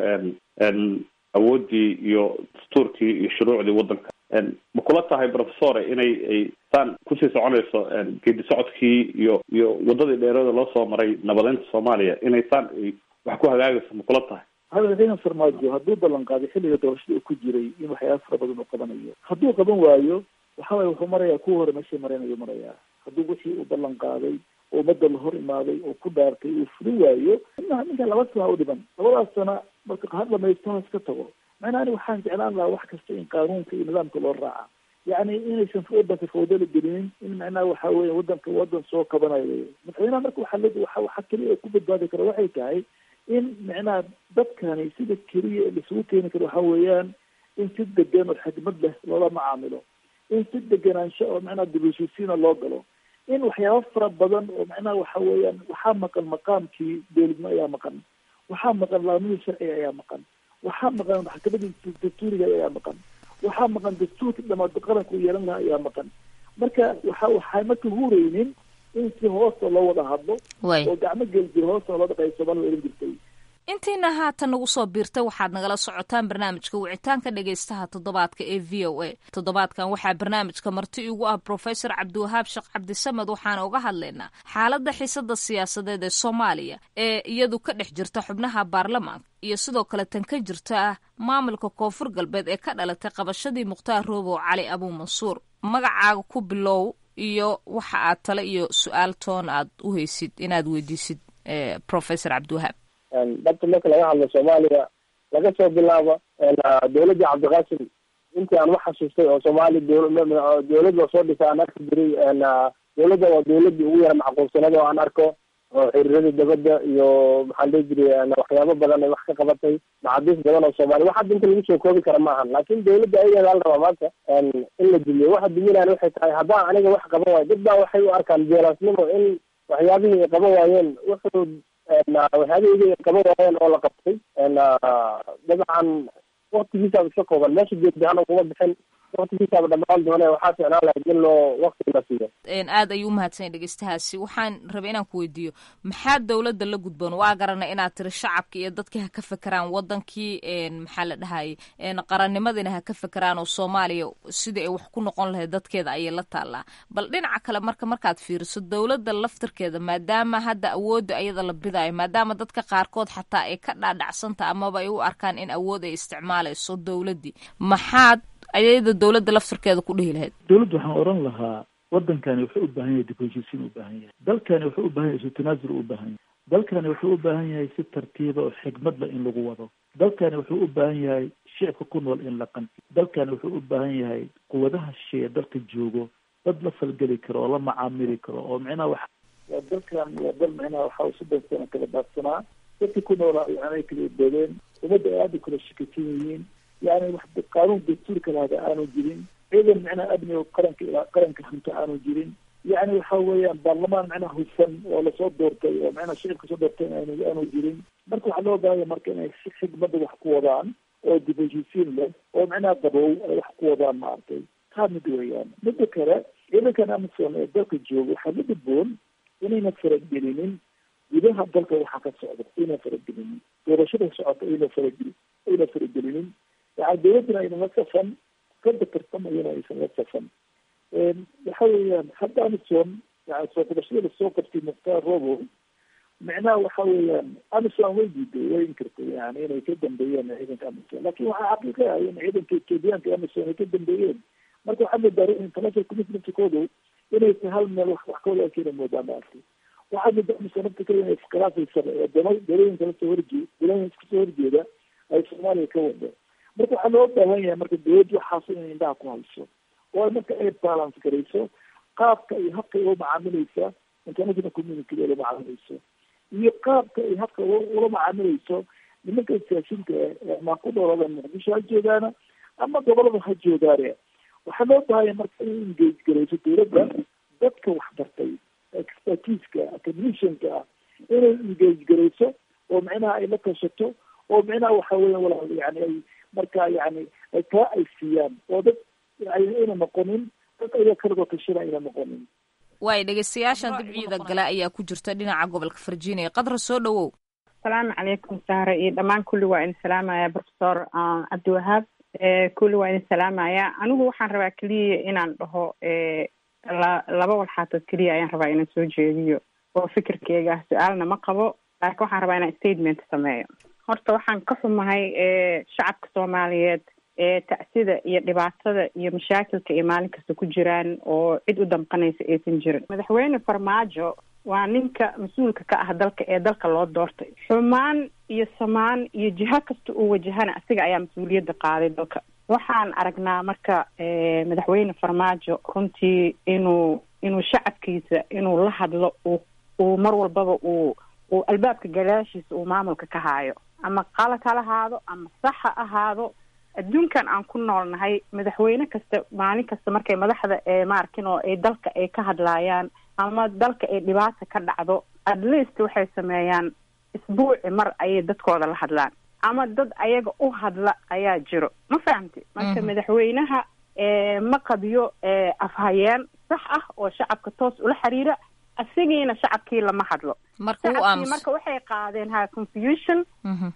S13: awooddii iyo dastuurkii iyo shuruucdii waddanka ma kula tahay professore inay ay saan kusii soconayso geedi socodkii iyo iyo waddadii dheerada loo soo maray nabadeynta soomaaliya inay saan ay wax ku hagaagayso ma kula tahay
S11: madaxweyne farmaajo hadduu ballan qaaday xilliga doorashada uu ku jiray in waxyaaba fara badan uu qabanayo hadduu qaban waayo waxa waye wuxuu marayaa kuwa hore meeshay maraynayo marayaa hadduu wixii uu ballan qaaday oo ummadda la hor imaaday oo ku dhaartay uu fulin waayo inaha ninkan laba sana u dhiman labadaas sana marka har dhamaysto has ka tago macnaa ani waxaan jeclaan lahaa wax kasta in qaanuunka iyo nidaamka loo raaca yacni inaysan wadanka fawdala gelinin in macnaha waxa weeye wadanka wadan soo kabanayo madaxweynaha marka waxaa le waxa waxa keliya oo ku badbaadi kara waxay tahay in macnaha dadkani sida keliya laisugu keeni karo waxa weeyaan in si degan oo xikmad leh loola macaamilo in si deganaansho oo macnaha dibusisiina loo galo in waxyaaba fara badan oo macnaha waxa weeyaan waxaa maqan maqaamkii dowladnimo ayaa maqan waxaa maqan laamihii sharciga ayaa maqan waxaa maqan maxkamadii dastuuriga ayaa maqan waxaa maqan dastuurkii dhamaad qaranku yeelan lahaa ayaa maqan marka waxa waxay marka hureynin in si hoosta loo wada hadlo oo gacmo geljir hoosta loo dhaqay soomaalida oran jirtay
S10: intiina haatan nagu soo biirtay waxaad nagala socotaan barnaamijka wicitaanka dhegaystaha toddobaadka ee v o a toddobaadkan waxaa barnaamijka marti igu ah profesor cabdiwahaab sheekh cabdisamed waxaana uga hadlaynaa xaaladda xiisada siyaasadeed ee soomaaliya ee iyadu ka dhex jirta xubnaha baarlamaanka iyo sidoo kale tan ka jirta maamulka koonfur galbeed ee ka dhalatay qabashadii mukhtaar roobow cali abuu mansuur magacaaga ku bilow iyo waxa aad tale iyo su-aal toon aad u haysid inaad weydiisid professor cabdiwahaab
S14: dhabta marka laga hadlo soomaaliya laga soo bilaabo dowladdii cabdiqaasim intii aan wax xasuustay oo soomaaliya dowlad la soo dhisa aan arki jiray dowladda waa dowladdii ugu yara macquulsanada oo aan arko oo xiriirada dabadda iyo maxaan dhihi jiray waxyaabo badan ay wax ka qabatay maxaabiis badan oo soomaaliya wax hadda inta lagu soo koobi kara maahan laakin dowladda ayageeda la rabaa maanta in la dumiyo waxa duminaan waxay tahay haddaan aniga wax qaban waayo dad baa waxay u arkaan jeelaasnimo in waxyaabihii ay qaban waayeen wuxuu waxyaabihii ay qaban waayeen oo la qabtay dabcan waktigiisaaba iska kooban meesha geedbahana kuma bixin waktigiisaaba dhamaan doone waxaa ficnaan lahayd in loo wakti la siiyo
S10: aad ayuu umahadsan dhegeystahaasi waxaan rabay inaan ku weydiiyo maxaa dowladda la gudboon waa garanay inaad tiri shacabki iyo dadkii ha ka fekeraan wadankii maxaa la dhahayay qarannimadiina ha ka fekeraan oo soomaaliya sidii ay wax ku noqon lahayd dadkeeda ayay la taallaa bal dhinaca kale marka markaad fiiriso dowladda laftirkeeda maadaama hadda awoodda ayada la bidaayo maadaama dadka qaarkood xataa ay ka dhaadhacsanta amaba ay u arkaan in awood ay isticmaalayso dowladdii maxaad ayada dowladda laftirkeeda ku dhihi lahayd
S11: dowladda waxaan oran lahaa wadankani wuxuu u baahan yahay dib heshiisiin u baahan yahay dalkani wuxuu u baahan yahay isu tanaasul u baahan yahay dalkani wuxuu u baahan yahay si tartiiba oo xikmad leh in lagu wado dalkani wuxuu u baahan yahay shicibka ku nool in la qanci dalkani wuxuu u baahan yahay quwadaha shisheeye dalka joogo dad la falgeli karo oo la macaamili karo oo micnaha wax waa dalkan waa dal micnaha waxa soddon sano kala daadsanaa dadkii ku noolaa yani ay kala boodeen ummadda ay aada kala shikasan yihiin yani wax qaanuun dastuurka lahada aanu jirin ciidan micnaha amni oo qaranka qaranka hanto aanu jirin yani waxa weeyaan baarlamaan micnaha hufan oo lasoo doortay oo micnaha shicibka soo doortay aanu aanu jirin marka waxaa loo baahanya marka inay si xigmada wax ku wadaan oo dib heshiisiin leh oo micnaha qabow ay wax ku wadaan maaragtay taa mid weeyaan midda kale ciidankan amazon ee dalka jooga waxaa la gudboon inayna faragelinin gudaha dalka waxaa ka socda ayna faragelinin doorashada socota ayna farageli ayna faragelinin yani dowladdana ayna la safan kada tartamayana aysan la safan waxa weeyaan hadda amison yani soo qabashada lasoo qabtay mukhtaar robo micnaha waxa weeyaan amison way diiday way inkirtay yani inay ka dambeeyeen ciidanka amison lakin waxaa xaqiiqa ah in ciidanka etoobiyaanka amison ay ka dambeeyeen marka waxaa moodaa international commitmentkoodu inay tahay hal meel wax wax kawada ay keena moodaa maartay waxaa moodaa amison nafta kale inay iskhilaafaysan oo dama dalooyinka lasoo horjee dalooyinka kasoo horjeeda ay soomaaliya ka wada marka waxaa loo baahan yahay marka dowladda waxaas inay indhaha ku hayso oo marka ay balance garayso qaabka iyo habka ay ula macaamilaysa international community ula macaamilayso iyo qaabka ay habka ula macaamilayso nimanka siyaasiinta ama ku dhoolada muqdisho ha joogaana ama gobolada ha joogaane waxaa loo baahanya marka in engage garayso dowladda dadka waxbartay expertiska technicianka ah inay engage garayso oo micnaha ay la tashato oo micnaha waxa weya walaal yani ay marka yani ay taa ay siiyaan oo dad ayna noqonin dad aya kaligoo tashada ayna noqonin
S10: waay dhegeystayaashan dibciida gale ayaa ku jirta dhinaca gobolka virginia qadra soo dhawow
S15: asalaamu calaykum saare iyo dhammaan kulli waa idin salaamaya professor cabdiwahaab kulli waa idin salaamaya anigu waxaan rabaa keliya inaan dhaho laba walxaatood keliya ayaan rabaa inaan soo jeediyo oo fikirkeyga ah su-aalna ma qabo laakiin waxaan rabaa inaan statement sameeyo horta waxaan ka xumahay shacabka soomaaliyeed ee tacsida iyo dhibaatada iyo mashaakilka ay maalin kasta ku jiraan oo cid u damqanaysa aysan jirin madaxweyne farmaajo waa ninka mas-uulka ka ah dalka ee dalka loo doortay xumaan iyo samaan iyo jiho kasta uu wajahana asiga ayaa mas-uuliyadda qaaday dalka waxaan aragnaa marka madaxweyne farmaajo runtii inuu inuu shacabkiisa inuu la hadlo uu uu mar walbaba uu uu albaabka gadaashiisa uu maamulka ka haayo ama qalad ha lahaado ama sax ha ahaado adduunkan aan ku noolnahay madaxweyne kasta maalin kasta markay madaxda ee maarkin oo ay dalka ay ka hadlaayaan ama dalka ay dhibaata ka dhacdo at least waxay sameeyaan isbuuci mar ayay dadkooda la hadlaan ama dad ayaga u hadla ayaa jiro ma fahamti marka madaxweynaha ma qadiyo afhayeen sax ah oo shacabka toos ula xiriira isagiina shacabkii lama hadlo shacabkii marka waxay qaadeen ha confusion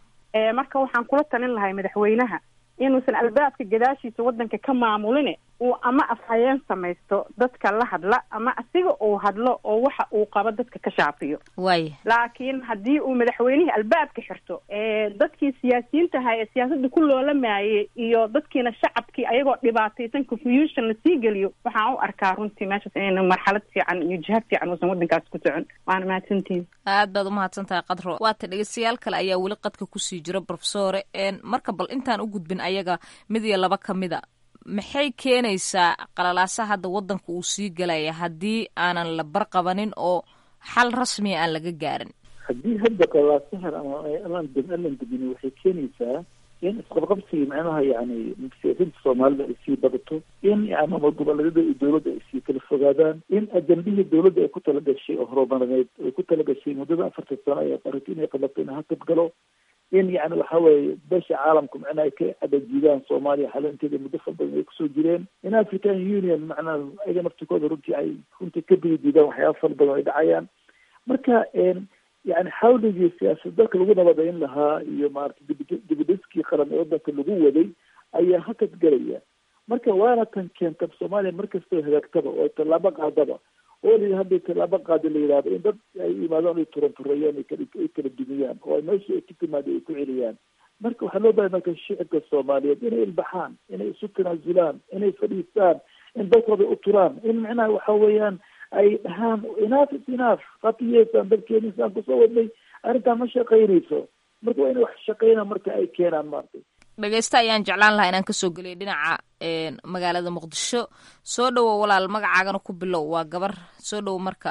S15: marka waxaan kula talin lahay madaxweynaha inuusan albaabka gadaashiisa wadanka ka maamulin uu ama afhayeen samaysto dadka la hadla ama asiga uu hadlo oo waxa uu qabo dadka ka shaafiyo
S10: waaya
S15: laakiin haddii uu madaxweynihii albaabka xirto dadkii siyaasiyiinta ahaa ee siyaasadda ku loolamaayay iyo dadkiina shacabkii ayagoo dhibaataysan confusion lasii geliyo waxaan u arkaa runtii meeshaas inayna marxalad fiican iyo jiha fiican uusan wadankaas ku socon waana mahadsantihin
S10: aad baad umahadsan tahay qadro waata dhegeystayaal kale ayaa weli qadka kusii jira profesore marka bal intaan u gudbin ayaga mid iyo laba kamida maxay keenaysaa qalalaasaha hadda waddanka uu sii galaya haddii aanan la barqabanin oo xal rasmiya aan laga gaarin
S11: haddii hadda qalalaasahan ama alaan alan degin waxay keenaysaa in isqabqabsiga macnaha yani siyaasiinta soomaalida ay sii badato in yani ama goboleedyada iyo dowladda ay sii kala fogaadaan in ajambihii dowladda ay ku tala gashay oo horumarineed ay ku tala gashay muddada afartan sano ay qaratay inay qabato in hakab galo in yani waxa weeye besha caalamku macnaha ay ka adajiidaan soomaaliya xalinteeda muddo far badan ay kusoo jireen in african union macnaha ayaga naftikooda runtii ay runtii ka biyadiidaan waxyaaba far badan ay dhacayaan marka yani xawligii siyaasad dalka lagu nabadayn lahaa iyo maarata dibidhiskii qaran ee wadanka lagu waday ayaa hakad galaya marka waana tan keenta soomaaliya markastoo hagaagtaba oo tallaabo qaadaba oo la hadday tallaabo qaada la yidhahdo in dad ay yimaadaan ay turantureeyaan ay kala dumiyaan oo ay meeshii ay ka timaada ay ku celiyaan marka waxaa loo bahay marka shicibka soomaaliyeed inay ilbaxaan inay isu tanaasulaan inay fadhiistaan in dalkooda u turaan in macnaha waxa weeyaan ay dhahaan inaaf is inaaf qatiyeysaan dalkeeni isaan kusoo wadnay arrintaan ma shaqaynayso marka waa inay wax shaqeyna marka ay keenaan maartay
S10: dhegeysta ayaan jeclaan lahaa inaan kasoo geliya dhinaca magaalada muqdisho soo dhowo walaal magacaagana ku bilow waa gabar soo dhowo marka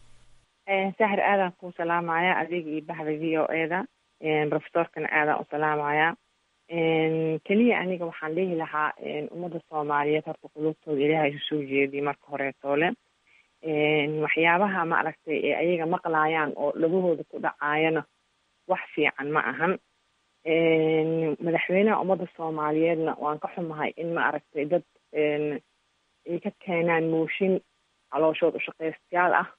S15: sahir aadaan kuu salaamaya adiga iyo baxda v o e da profesorkana aadaan u salaamaya keliya aniga waxaan dhihi lahaa ummadda soomaaliyeed horta qulubtooda ilaahay isu soo jeediy marka horeetoole waxyaabaha ma aragtay ee ayaga maqlaayaan oo dhagahooda ku dhacaayana wax fiican ma ahan madaxweynaha ummadda soomaaliyeedna waan ka xumahay in ma aragtay dad ay ka keenaan mooshin calooshood ushaqaystayaal ah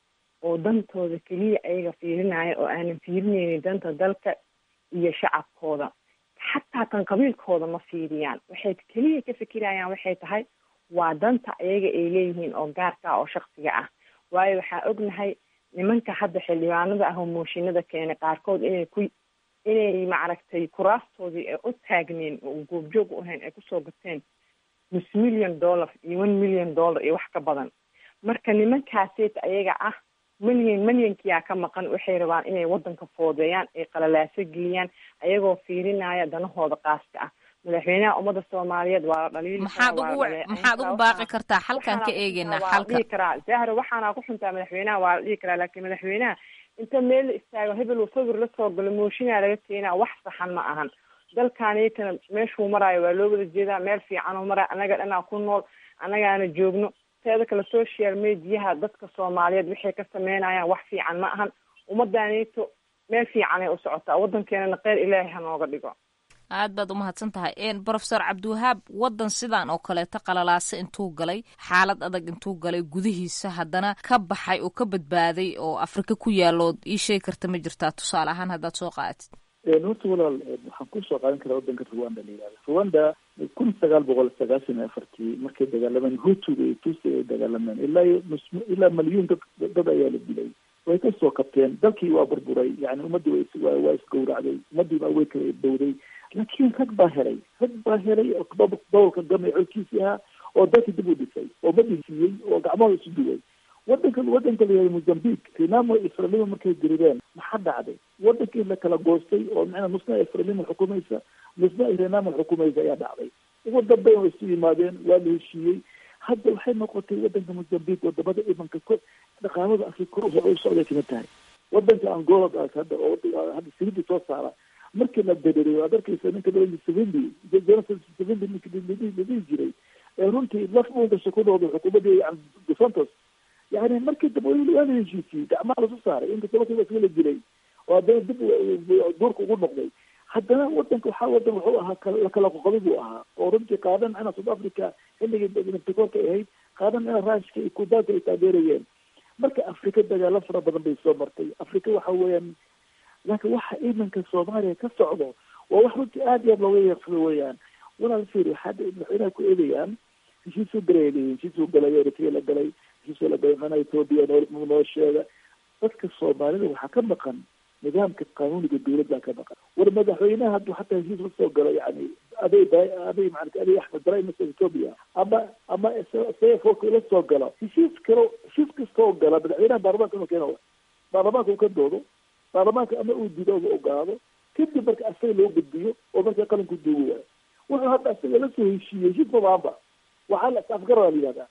S15: oo dantooda keliya ayaga fiirinaya oo aanan fiirinaynin danta dalka iyo shacabkooda xataa tan qabiilkooda ma fiiriyaan waxay keliya ka fikirayaan waxay tahay waa danta ayaga ay leeyihiin oo gaarka ah oo shaksiga ah waayo waxaa ognahay nimanka hadda xildhibaanada ah oo mooshinada keenay qaarkood inay ku inay maaragtay kuraastoodii ay u taagneen oo goobjoog u ahayn ay kusoo gateen nus million dollar iyo one million dollar iyo wax ka badan marka nimankaaseet ayaga ah milyan milyankiyaa ka maqan waxay rabaan inay wadanka foodeeyaan ay qalalaaso geliyaan ayagoo fiirinaya danahooda qaaska ah madaxweynaha ummadda soomaaliyeed waa la dhaliili
S10: maxaad ugu maxaad ugu baaqi kartaa xalkan ka eegeynaa xalka
S15: dhihi karaa zahra waxaana ku xuntaa madaxweynaha waa la dhihi karaa laakiin madaxweynaha inta meel la istaago hebel uu sawir lasoo galo mooshinaa laga keenaa wax saxan ma ahan dalkaaniyatana meeshuu maraayo waa loo wada jeedaa meel fiican oo maraayo annaga dhanaa ku nool annagaana joogno teeda kale social mediaha dadka soomaaliyeed waxay ka sameynayaan wax fiican ma ahan ummaddaanito meel fiicanay u socotaa waddankeenana kheyr ilaahay ha nooga dhigo
S10: aad baad umahadsan tahay brofesor cabdiwahaab waddan sidan oo kaleeto qalalaase intuu galay xaalad adag intuu galay gudihiisa haddana ka baxay oo ka badbaaday oo afrika ku yaalood ii sheegi karta ma jirtaa tusaale ahaan haddaad soo qaadatid
S11: horta walaal waxaan kusoo qaadan karaa wadanka rwanda la yihahda rwanda kun sagaal boqol sagaashan iyo afartii markay dagaalameen hutuga iyo tusi ay dagaalameen ilaa iyo ilaa malyuun dad dad ayaa la dilay way kasoo kabteen dalkii waa burburay yani ummaddii wa waa isgowracday ummaddii baa way kala bowday laakiin rag baa helay rag baa helay gobolka gamay colkiisii ahaa oo dalkii dib u dhisay oo madisiiyey oo gacmahooda isu duway wadanka wadanka la yihahda mozambique renamo israelimo markay dirireen maxaa dhacday wadankii la kala goostay oo micnaa nusna israelimo xukumaysa nusna renamo xukumaysa ayaa dhacday ugu dambeyn way isu yimaadeen waa la heshiiyey hadda waxay noqotay wadanka mozambique wadamada imanka ko dhaqaamada afrika kor u socday kamid tahay wadanka angola hadda oo hadda silidi soo saara markii la bederiyo aad arkaysa ninka dhalin savindi jonathan savindi ninka ladhihi jiray ee runtii laf uungasha ku noqday xukuumadii yani dos santos yani markii dambe waa la heshiisiyey gacmaha lasu saaray inkasta markiiba isaga la dilay oo haddana dib duurka ugu noqday haddana wadanka waxaa wadan wuxuu ahaa lakala qoqobi buu ahaa oo runtii qaadan ina south africa xilligii naftikorka ahayd qaadan ina rushka iyo kudaanka ay taageerayeen marka afrika dagaalo fara badan bay soo martay afrika waxa weeyaan laakiin waxa iminka soomaaliya ka socdo waa wax runtii aada iyo aad looga yeeqsado weeyaan walaal fiir waxaa madaxweynaha ku eedayaan heshiisuu galay heshiisuu galay eritrea la galay heshiisuu la galay mana ethoobia noo noo sheega dadka soomaalida waxaa ka maqan nidaamka qanuuniga dawladda ka maqan war madaxweynaha hadduu xataa heshiis la soo galo yani aday aday maarata aday axmed daray mase ethoobia ama ama sayfoka la soo galo heshiis kalo heshiis kastoo gala madaxweynaha baarlamaanka inuu keeno baarlamaanka uu ka doodo baarlamaanka ama uu dido oga ogaado kadib marka asaga loo gudbiyo oo marka qalinku duugi waayo wuxuu hadda asaga la soo heshiiyey heshiis mabaanba waxaa la afgaraa la yihahdaa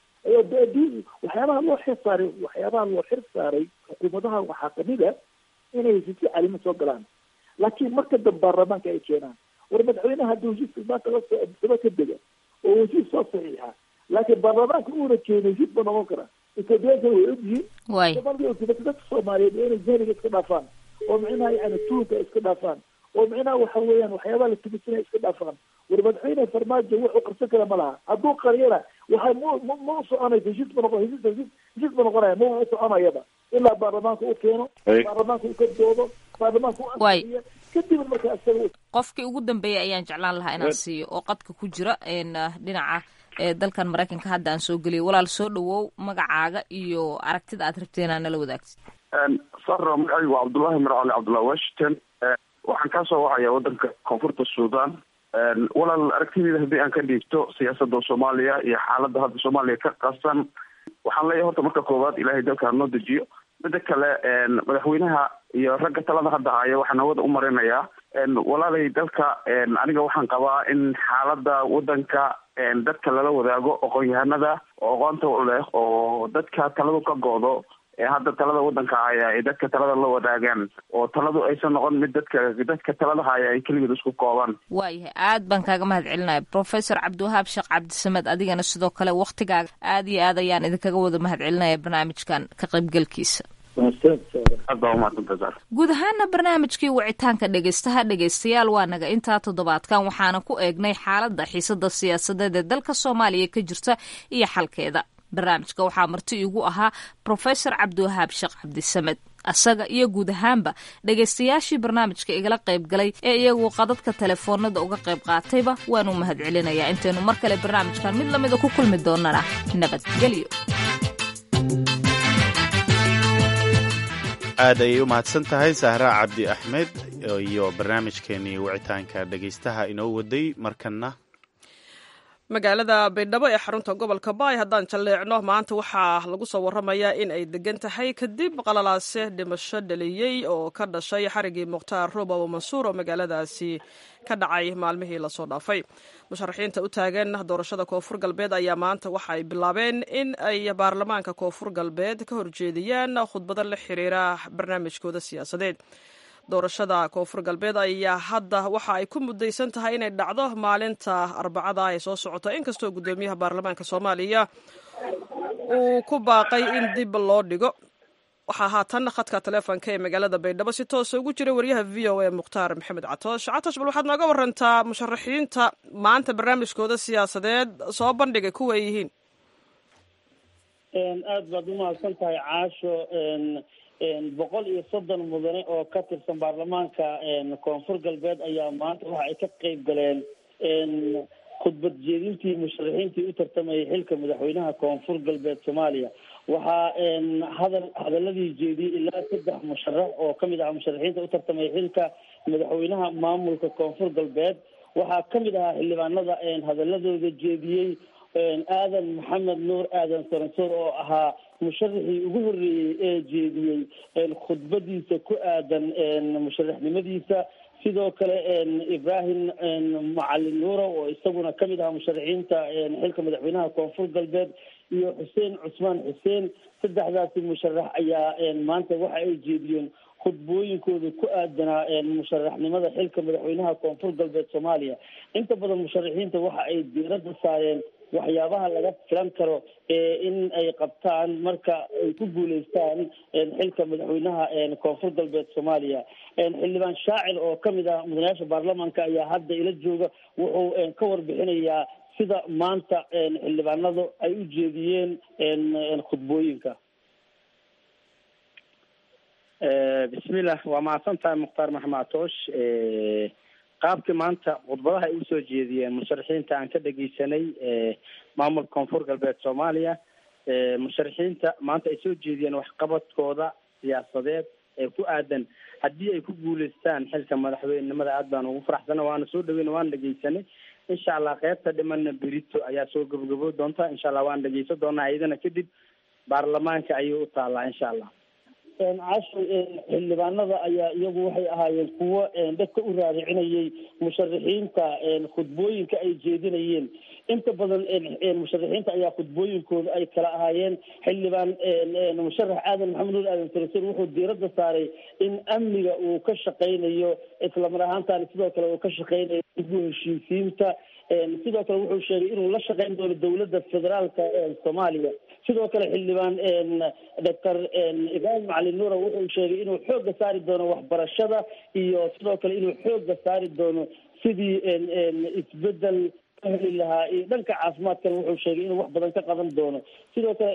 S11: waxyaabaha loo xir saaray waxyaabaha loo xir saaray xukuumadaha waxaa kamid a inay heshiisyo calimo soo galaan laakiin marka dambe baarlamaanka ay keenaan war madaxweynaha hadduu heshiiska maanta lasoo adisaba ka dega oo heshiis soo saxiixa laakiin baarlamaanka uuna keeno heshiis ma noqon kara ethoobiyaanka way ogyihiin dadka soomaaliyeed waa inay jahliga iska dhaafaan oo micnaha yani tuunka iska dhaafaan oo micnaha waxa weeyaan waxyaabaha la tumisanaya iska dhaafaan war madaxweyne farmaajo wuxuu qarsan kara ma laha hadduu qariyana waxa ma ma u soconaysa heshiis ma noqon heshiis heshiis heshiis ma noqonaya ma u soconayaba ilaa baarlamaanka u keeno baarlamaanka u ka doodo baarlamaanka u ansixiyo kadib marka isaga
S10: qofkii ugu dambeeyay ayaan jeclaan lahaa inaan siiyo oo qadka ku jira dhinaca dalkan maraykanka hadda aan soo geliyay walaal soo dhawow magacaaga iyo aragtida aad rabteen aa nala wadaagtid
S16: saro magacaygu waa cabdullahi mir cali cabdullahi washington waxaan kaasoo wacaya wadanka koonfurta sudan walaal aragtideyda haddii aan ka dhiibto siyaasada soomaaliya iyo xaaladda hadda soomaaliya ka qasan waxaan leeyahay horta marka koowaad ilahay dalka hanoo dejiyo mida kale madaxweynaha iyo ragga talada hadda haya waxaan hawada u marinayaa walaalay dalka aniga waxaan qabaa in xaaladda wadanka dadka lala wadaago aqoon-yahanada oo aqoonta u leh oo dadka taladu ka go-do ee hadda talada wadanka haya ay dadka talada la wadaagaan oo taladu aysan noqon mid dadka dadka talada haya ay keligood isku koobaan
S10: waayahay aad baan kaaga mahad celinaya professor cabdiwahaab sheekh cabdisamed adigana sidoo kale waktigaaga aad iyo aad ayaan idinkaga wada mahad celinaya barnaamijkan ka qaybgalkiisa guud ahaana barnaamijkii wicitaanka dhegeystaha dhegeystayaal waa naga intaa toddobaadkan waxaana ku eegnay xaaladda xiisada siyaasadeed ee dalka soomaaliya ka jirta iyo xalkeeda barnaamijka waxaa marti iigu ahaa profesor cabdiwahaab sheekh cabdisamed asaga iyo guud ahaanba dhegaystayaashii barnaamijka igala qayb galay ee iyagu qadadka telefoonada uga qayb qaatayba waanu mahad celinayaa intaynu mar kale barnaamijkan mid lamida ku kulmi doonana nabadgelyo
S2: aad ayay u mahadsan tahay sahra cabdi axmed iyo barnaamijkeenii wicitaanka dhegaystaha inoo waday markana
S1: magaalada baydhabo ee xarunta gobolka baay haddaan jalleecno maanta waxaa lagu soo warramayaa in ay degan tahay kadib qalalaase dhimasho dhaliyey oo ka dhashay xarigii mukhtaar robow mansuur oo magaaladaasi ka dhacay maalmihii lasoo dhaafay musharaxiinta u taagan doorashada koonfur galbeed ayaa maanta waxa ay bilaabeen in ay baarlamaanka koonfur galbeed ka horjeediyaan khudbado la xiriira barnaamijkooda siyaasadeed doorashada koonfur galbeed ayaa hadda waxa ay ku mudaysan tahay inay dhacdo maalinta arbacada ee soo socota inkastoo guddoomiyaha baarlamaanka soomaaliya uu ku baaqay in dib loo dhigo waxaa haatan khadka taleefonka ee magaalada baydhabo si toosa ugu jira waryaha v o a mukhtaar maxamed catoosh catoosh bal waxaad nooga warantaa musharaxiinta maanta barnaamijkooda siyaasadeed soo bandhigay kuwa ay yihiin
S17: aada baad umahadsan tahay caasho boqol iyo soddon mudane oo ka tirsan baarlamaanka koonfur galbeed ayaa maanta waxa ay ka qeyb galeen khudbad jeedintii musharaxiintii u tartamayay xilka madaxweynaha koonfur galbeed soomaaliya waxaa hadal hadaladii jeediyey ilaa saddex musharax oo kamid ahaa musharaxiinta u tartamaya xilka madaxweynaha maamulka koonfur galbeed waxaa kamid ahaa xildhibaanada hadaladooda jeediyey aadan maxamed nuur aadan saransoor oo ahaa musharaxii ugu horreeyey ee jeediyey khudbadiisa ku aadan musharaxnimadiisa sidoo kale ibrahim macalin nuuro oo isaguna kamid ahaa musharaxiinta xilka madaxweynaha koonfur galbeed iyo xuseen cusmaan xuseen saddexdaasi musharax ayaa maanta waxa ay jeediyeen khudbooyinkooda ku aadanaa musharaxnimada xilka madaxweynaha koonfur galbeed soomaaliya inta badan musharaxiinta waxa ay diiradda saareen waxyaabaha laga filan karo in ay qabtaan marka ay ku guuleystaan xilka madaxweynaha koonfur galbeed soomaaliya xildhibaan shaacir oo kamid ah mudanayaasha baarlamaanka ayaa hadda ila jooga wuxuu ka warbixinayaa sida maanta xildhibaanadu ay u jeediyeen khudbooyinka
S18: bismillah waa mahadsan tahay mukhtaar maxamed atoosh qaabkii maanta khudbadaha ay usoo jeediyeen musharaxiinta aan ka dhegeysanay maamulka koonfur galbeed soomaaliya musharaxiinta maanta ay soo jeediyeen waxqabadkooda siyaasadeed ee ku aadan haddii ay ku guuleystaan xilka madaxweynenimada aad baan ugu faraxsana waana soo dhaweyna waan dhegeysanay insha allah qeybta dhimana berito ayaa soo gabagabo doonta insha allah waan dhegeysan doonaa iyadana kadib baarlamaanka ayay u taalaa insha allah
S17: casho xildhibaanada ayaa iyagu waxay ahaayeen kuwo dadka u raaricinayay musharaxiinta khudbooyinka ay jeedinayeen inta badan musharaxiinta ayaa khudbooyinkooda ay kala ahaayeen xildhibaan musharax aadan maxamed nuur aadan sarasir wuxuu diiradda saaray in amniga uu ka shaqaynayo islamar ahaantan sidoo kale uu ka shaqaynayo dib u heshiisiinta sidoo kale wuxuu sheegay inuu la shaqayn doono dowladda federaalka soomaaliya sidoo kale xildhibaan doctor ibrahim macalin nuura wuxuu sheegay inuu xoogga saari doono waxbarashada iyo sidoo kale inuu xoogga saari doono sidii isbedel ka heli lahaa iyo dhanka caafimaadkana wuxuu sheegay inuu wax badan ka qaban doono sidoo kale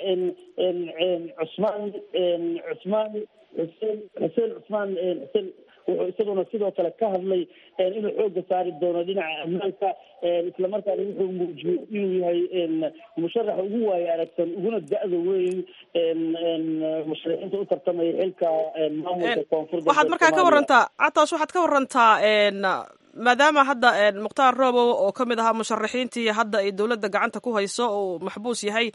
S17: cusmaan cusmaan xuseen xuseen cusmaan xuseen wuxuu isaguna sidoo kale ka hadlay inuu xoogga saari doono dhinaca ammaanka islamarkaana wuxuu muujiyey inuu yahay musharaxa ugu waayo aragsan uguna da-da weyn musharaxiinta u tartamaya xilka maamulka koonfur
S1: waxaad markaa ka warantaa cataas waxaad ka warantaa maadaama hadda mukhtaar roobow oo ka mid ahaa musharaxiintii hadda ay dowladda gacanta ku hayso uu maxbuus yahay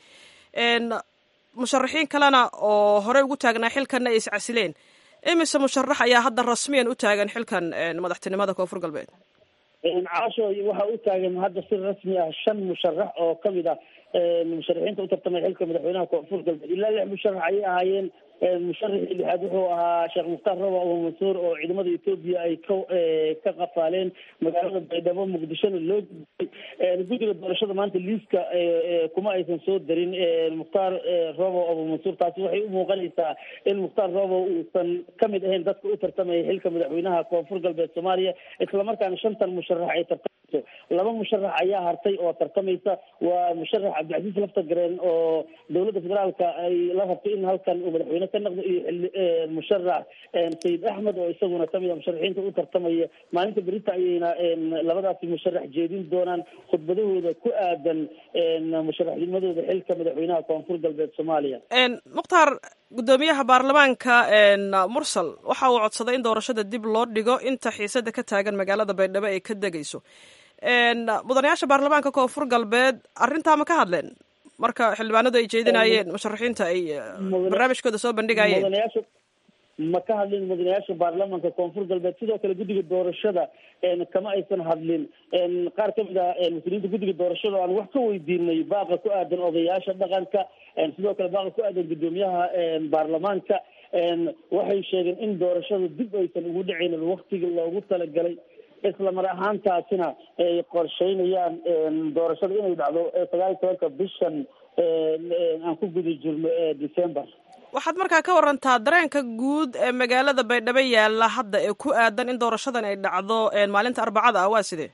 S1: musharaxiin kalena oo horey ugu taagnaa xilkanna ay iscasileen imise musharax ayaa hadda rasmiyan u taagan xilkan madaxtinimada koonfur galbeed
S17: caasho waxaa u taagan hadda si rasmi ah shan musharax oo kamid ah musharaxiinta u tartamaya xilka madaxweynaha koonfur galbeed ilaa lix musharax ayay ahaayeen musharaxii lixaad wuxuu ahaa sheekh mukhtaar robo abu mansuur oo ciidamada etoobiya ay ka ka qafaaleen magaalada baydhabo muqdishona loo gudbay guddiga doorashada maanta liiska kuma aysan soo darin mukhtaar robo abu mansuur taasi waxay u muuqanaysaa in mukhtaar robo uusan kamid ahayn dadka u tartamaya xilka madaxweynaha koonfur galbeed soomaaliya islamarkaana shantan musharax ay tartamayso laba musharax ayaa hartay oo tartamaysa waa musharax cabdicasiis lafta gareen oo dowladda federaalka ay la rabtay in halkan uu madaxweyne ka noqdo iyo musharax sayid axmed oo isaguna kamid a musharaxiinta u tartamaya maalinta berita ayayna labadaasi musharax jeedin doonaan khudbadahooda ku aadan musharaxnimadooda xilka madaxweynaha koonfur galbeed soomaaliya
S1: mukhtaar guddoomiyaha baarlamaanka mursal waxa uu codsaday in doorashada dib loo dhigo inta xiisada ka taagan magaalada baydhabo ay ka degayso mudanayaasha baarlamaanka koonfur galbeed arrintaa ma ka hadleen marka xildhibaanadu ay jeedinayeen musharaxiinta ay barnaamijkooda soo bandhigayeen
S17: mudanayaasha ma ka hadlin mudanayaasha baarlamaanka koonfur galbeed sidoo kale guddiga doorashada kama aysan hadlin qaar kamid a mas-uuliyiinta guddiga doorashada oo aan wax ka weydiinay baaqa ku aadan odayaasha dhaqanka sidoo kale baaqa ku aadan guddoomiyaha baarlamaanka waxay sheegeen in doorashada dib aysan ugu dhicaynin waktigii loogu talagalay isla mar ahaantaasina ay qorsheynayaan doorashada inay dhacdo sagaal iyo tobanka bishan aan ku guda jirno december
S1: waxaad markaa ka warantaa dareenka guud ee magaalada baydhabo yaalla hadda ee ku aadan in doorashadan ay dhacdo maalinta arbacada ah waa sidee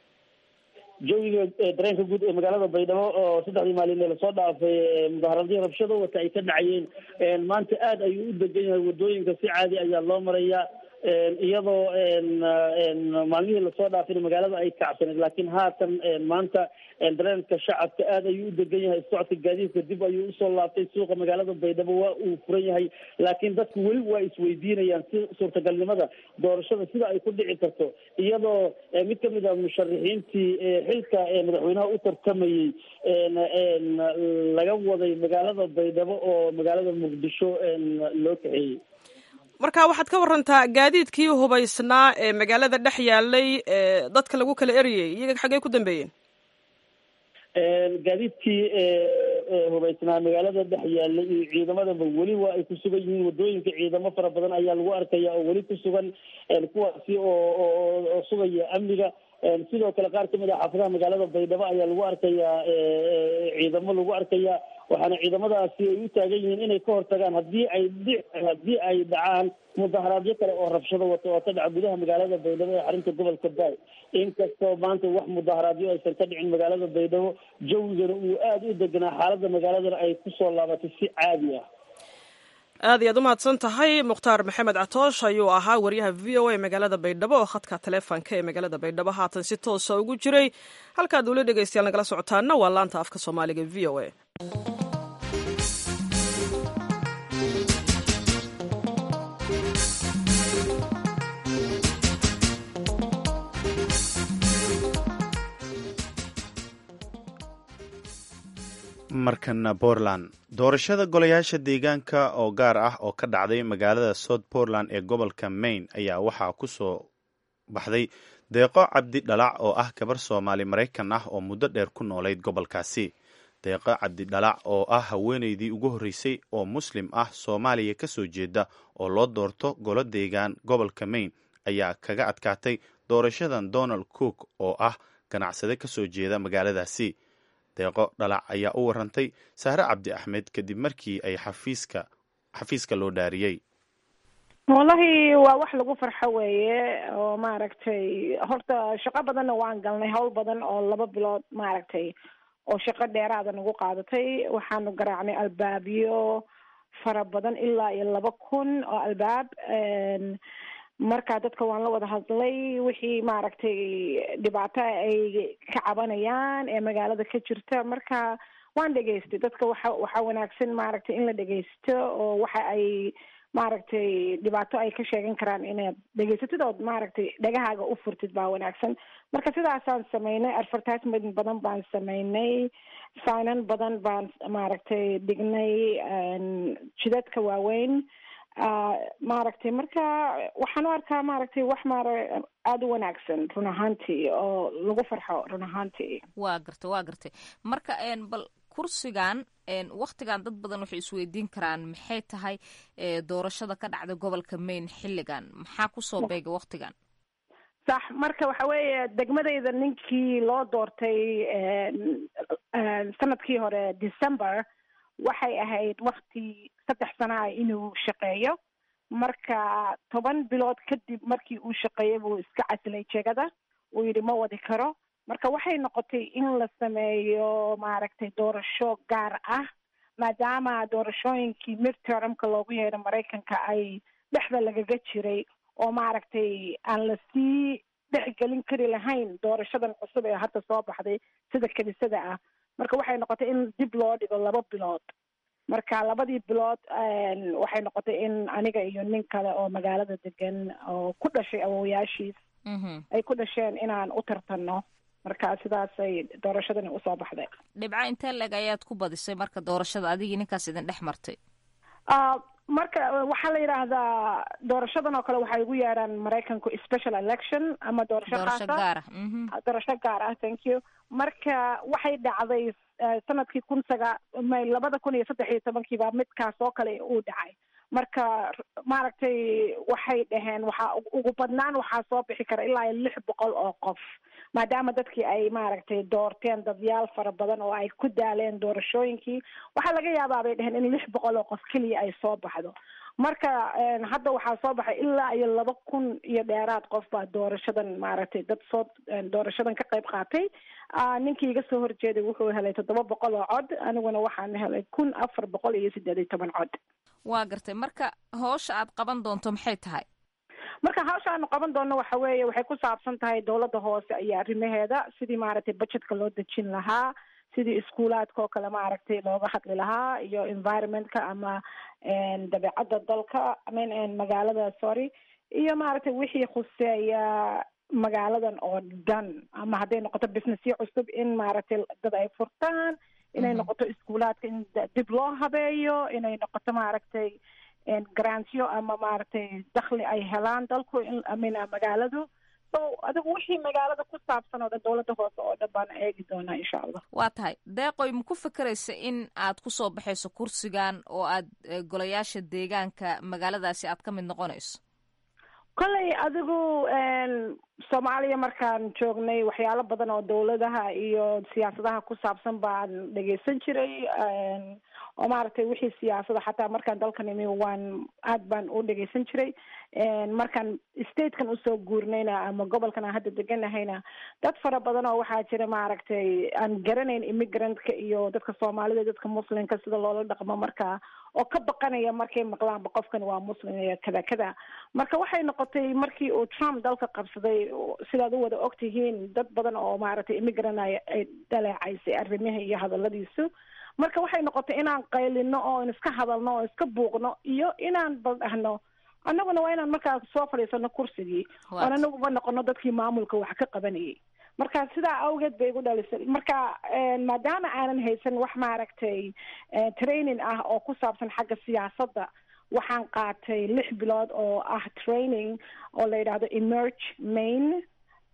S17: jawiga dareenka guud ee magaalada baydhabo oo saddexdii maalin ee lasoo dhaafay mudaaharadii rabshado wata ay ka dhacayeen maanta aada ayuu u degan yahay wadooyinka si caadi ayaa loo marayaa iyadoo maalmihii lasoo dhaafayna magaalada ay kacsaneed laakiin haatan maanta dareenka shacabka aada ayuu u degan yahay socodka gaadiidka dib ayuu usoo laabtay suuqa magaalada baydhabo waa uu furan yahay laakiin dadku weli waa isweydiinayaan si suurtagalnimada doorashada sida ay ku dhici karto iyadoo mid kamid a musharaxiintii xilka madaxweynaha u tartamayey laga waday magaalada baydhabo oo magaalada muqdisho loo kaxeeyey
S1: marka waxaad ka warantaa gaadiidkii hubaysnaa ee magaalada dhex yaalay ee dadka lagu kala eriyey iyaga xaggey ku dambeeyeen
S17: gaadiidkii hubaysnaa magaalada dhex yaalay iyo ciidamadaba weli waa ay ku sugan yihiin wadooyinka ciidamo fara badan ayaa lagu arkaya oo weli ku sugan kuwaasi oo oo sugaya amniga sidoo kale qaar kamid ah xaafadaha magaalada baydhabo ayaa lagu arkayaa ciidamo lagu arkayaa waxaana ciidamadaasi ay u taagan yihiin inay ka hortagaan hadii ay dhi haddii ay dhacaan mudaharaadyo kale oo rabshado wato oo ka dhaca gudaha magaalada baydhabo ee xarunta gobolka baay inkastoo maanta wax mudaharaadyo aysan ka dhicin magaalada baydhabo jawigana uu aada u deganaa xaaladda magaaladana ay kusoo laabatay si caadi ah
S1: aad iyaad u mahadsan tahay mukhtaar maxamed catoosh ayuu ahaa wariyaha v o a magaalada baydhabo oo khadka taleefonka ee magaalada baydhabo haatan si toosa ugu jiray halkaad weli dhegeystayaal nagala socotaana waa laanta afka soomaaliga v o a
S2: markana portland doorashada golayaasha deegaanka oo gaar ah oo ka dhacday magaalada south portland ee gobolka maine ayaa waxaa ku soo baxday deeqo cabdi dhalac oo ah gabar soomaali maraykan ah oo muddo dheer ku noolayd gobolkaasi deeqo cabdi dhalac oo ah haweeneydii ugu horreysay oo muslim ah soomaaliya ka soo jeeda oo loo doorto golo deegaan gobolka maine ayaa kaga adkaatay doorashadan donald cook oo ah ganacsade ka soo jeeda magaaladaasi deeqo dhalac ayaa u warantay sahre cabdi axmed kadib markii ay xafiiska xafiiska loo dhaariyey
S19: wallahi waa wax lagu farxo weeye oo maaragtay horta shaqo badanna waan galnay hawl badan oo laba bilood maaragtay oo shaqo dheeraada nagu qaadatay waxaanu garaacnay albaabyo fara badan ilaa iyo laba kun oo albaab marka dadka waan la wada hadlay wixii maaragtay dhibaato ay ka cabanayaan ee magaalada ka jirta marka waan dhegaystay dadka waxa waxaa wanaagsan maaragtay in la dhegaysto oo waxa ay maaragtay dhibaato ay ka sheegan karaan inaad dhegaysatid ood maaragtay dhagahaaga u furtid baa wanaagsan marka sidaasaan sameynay advertisement badan baan sameynay signan badan baan maaragtay dhignay jidadka waaweyn maaragtay marka waxaan u arkaa maaragtay wax maara aada u wanaagsan run ahaantii oo lagu farxo run ahaantii
S10: waa gartay waa gartay marka bal kursigan waktigan dad badan waxay isweydiin karaan maxay tahay doorashada ka dhacda gobolka maine xilligan maxaa kusoo beega waktigan
S19: sax marka waxa weeye degmadayda ninkii loo doortay sanadkii hore december waxay ahayd wakti saddex sana ah inuu shaqeeyo marka toban bilood kadib markii uu shaqeeyey buu iska casilay jegada uu yidhi ma wadi karo marka waxay noqotay in la sameeyo maaragtay doorasho gaar ah maadaama doorashooyinkii midtermka loogu yeedho maraykanka ay dhexda lagaga jiray oo maaragtay aan la sii dhexgelin kari lahayn doorashadan cusub ee hadda soo baxday sida kiniisada ah marka waxay noqotay in dib loo dhigo laba bilood marka labadii bilood waxay noqotay in aniga iyo nin kale oo magaalada degan oo ku dhashay awowayaashiis ay ku dhasheen inaan u tartanno marka sidaasay doorashadani usoo baxday
S10: dhibco intee leg ayaad ku badisay marka doorashada adigii ninkaas idin dhex martay
S19: marka waxaa la yidhaahdaa doorashadan oo kale waxay ugu yeedhaan maraykanku special election ama doorasho
S10: doorasho
S19: khaasa
S10: gaar ah
S19: doorasho gaar ah thank you marka waxay dhacday sanadkii kun saga may labada kun iyo saddex iyo tobankii baa midkaas oo kale uu dhacay marka maaragtay waxay dhaheen waxaa ugu badnaan waxaa soo bixi kara ilaa iyo lix boqol oo qof maadaama dadkii ay maaragtay doorteen dadyaal fara badan oo ay ku daaleen doorashooyinkii waxaa laga yaabaa bay dheheen in lix boqol oo qof keliya ay soo baxdo marka hadda waxaa soo baxay ilaa iyo laba kun iyo dheeraad qof baa doorashadan maaragtay dad soo doorashadan ka qayb qaatay ninkii iga soo horjeeday wuxuu helay toddoba boqol oo cod aniguna waxaan helay kun afar boqol iyo siddeed iyo toban cod
S10: waa gartay marka hoosha aad qaban doonto maxay tahay
S19: marka hawsha aanu qaban doonno waxa weeye waxay ku saabsan tahay dowladda hoose iyo arrimaheeda sidii maaragtay budgetka loo dejin lahaa sidii iskuulaadka oo kale maaragtay looga hadli lahaa iyo environmentka ama dabeecadda dalka amin magaalada sorry iyo maaragtay wixii khuseeya magaaladan oo dhan ama hadday noqoto businessyo cusub in maaragtay dad ay furtaan inay noqoto iskuulaadka in dib loo habeeyo inay noqoto maaragtay grantyo ama maaragtay dakli ay helaan dalku amina magaaladu so adigu wixii magaalada ku saabsan oo dhan dowladda hoose oo dhan baan eegi doonaa insha allah
S10: waa tahay deeqoy ma ku fekeraysa in aad kusoo baxayso kursigan oo aad golayaasha deegaanka magaaladaasi aad ka mid noqonayso
S19: kolley adigu soomaaliya markaan joognay waxyaalo badan oo dowladaha iyo siyaasadaha ku saabsan baan dhegeysan jiray oo maaragtay wixii siyaasada xataa markaan dalkan imi waan aad baan u dhegeysan jiray markaan statekan usoo guurnayna ama gobolkan aan hadda deganahayna dad fara badan oo waxaa jira maaragtay aan garanayn immigrantka iyo dadka soomaalida dadka muslimka sida loola dhaqmo marka oo ka baqanaya markay maqlaanba qofkan waa muslim iyo kada kada marka waxay noqotay markii uu trump dalka qabsaday sidaad u wada ogtihiin dad badan oo maaragtay immigrant ay ay dhaleecaysay arrimaha iyo hadaladiisu marka waxay noqotay inaan qaylino oo iska hadalno oo iska buuqno iyo inaan baldhahno annaguna waa inaan markaa soo fadhiisano kursigii oon anaguba noqono dadkii maamulka wax ka qabanayay marka sidaa awgeed bay igu dhalisay marka maadaama aanan haysan wax maaragtay training ah oo ku saabsan xagga siyaasadda waxaan qaatay lix bilood oo ah training oo la yidhaahdo emerge main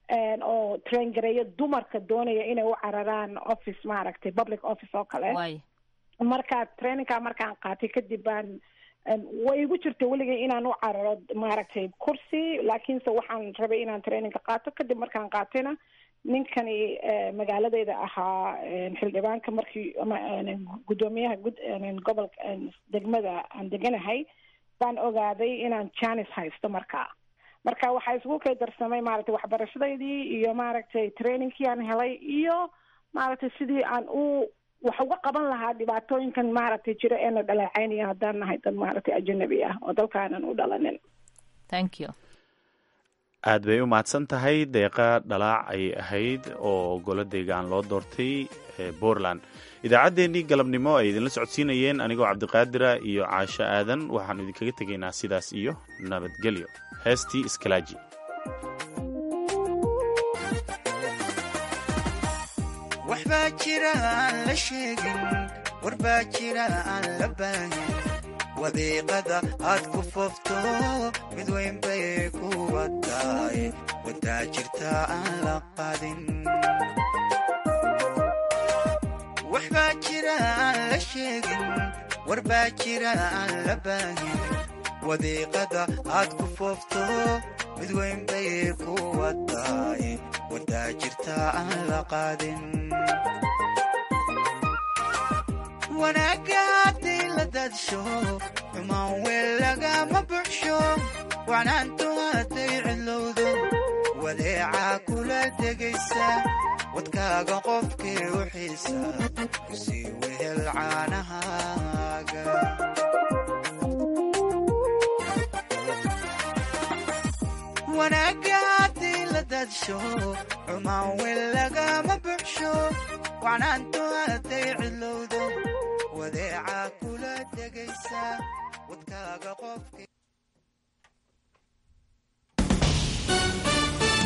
S19: oo train gareeyo dumarka doonaya inay u cararaan office maaragtay public office oo kale marka trainingka markaan qaatay kadib baan way igu jirta weligay inaan u cararo maaragtay kursi laakiinse waxaan rabay inaan trainingka qaato kadib markaan qaatayna ninkani magaaladeyda ahaa xildhibaanka markii guddoomiyaha gobolka degmada aan deganahay baan ogaaday inaan janis haysto markaa marka waxaa isugu kay darsamay maaragtay waxbarashadaydii iyo maaragtay trainingkii aan helay iyo maaragtay sidii aan u wax uga qaban lahaa dhibaatooyinkan maaragtay jira eena dhaleecaynaya haddaan nahay dad maaragtay ajanabi ah oo dalkaanan u dhalanin
S10: thank you
S2: aad bay u mahadsan tahay deeqa dhalaac ay ahayd oo golo deegaan loo doortay puntland idaacaddeenii galabnimo ay idinla socodsiinayeen anigoo cabdiqaadira iyo caasho aadan waxaanu idinkaga tegaynaa sidaas iyo nabadgelyo heestii iskalaaji
S20: waxbaa jira aan la sheegin warbaa jira aan la baahin wadiiqada aad ku foofto mid weyn bay kuba tahay wadaa jirta aan la qaadin waxbaa jira aan la sheegin warbaa jira aan la baahin wadiiqada aad ku foofto mid weyn bay ku wadaay wadaa jirtaa aan la qaadin wanaagga haddii la dadsho xumaan weel lagama buxsho wacnaantu hadday cidlowdo wadeecaa kula degaysa wadkaaga qofkii u xiisa kusii wehel caanahaaga wanaagga haddii la dadsho xumaan weel lagama buxsho wacnaantu hadday cidlowdo wadeecaa kula degaysa wadkaaga qofkii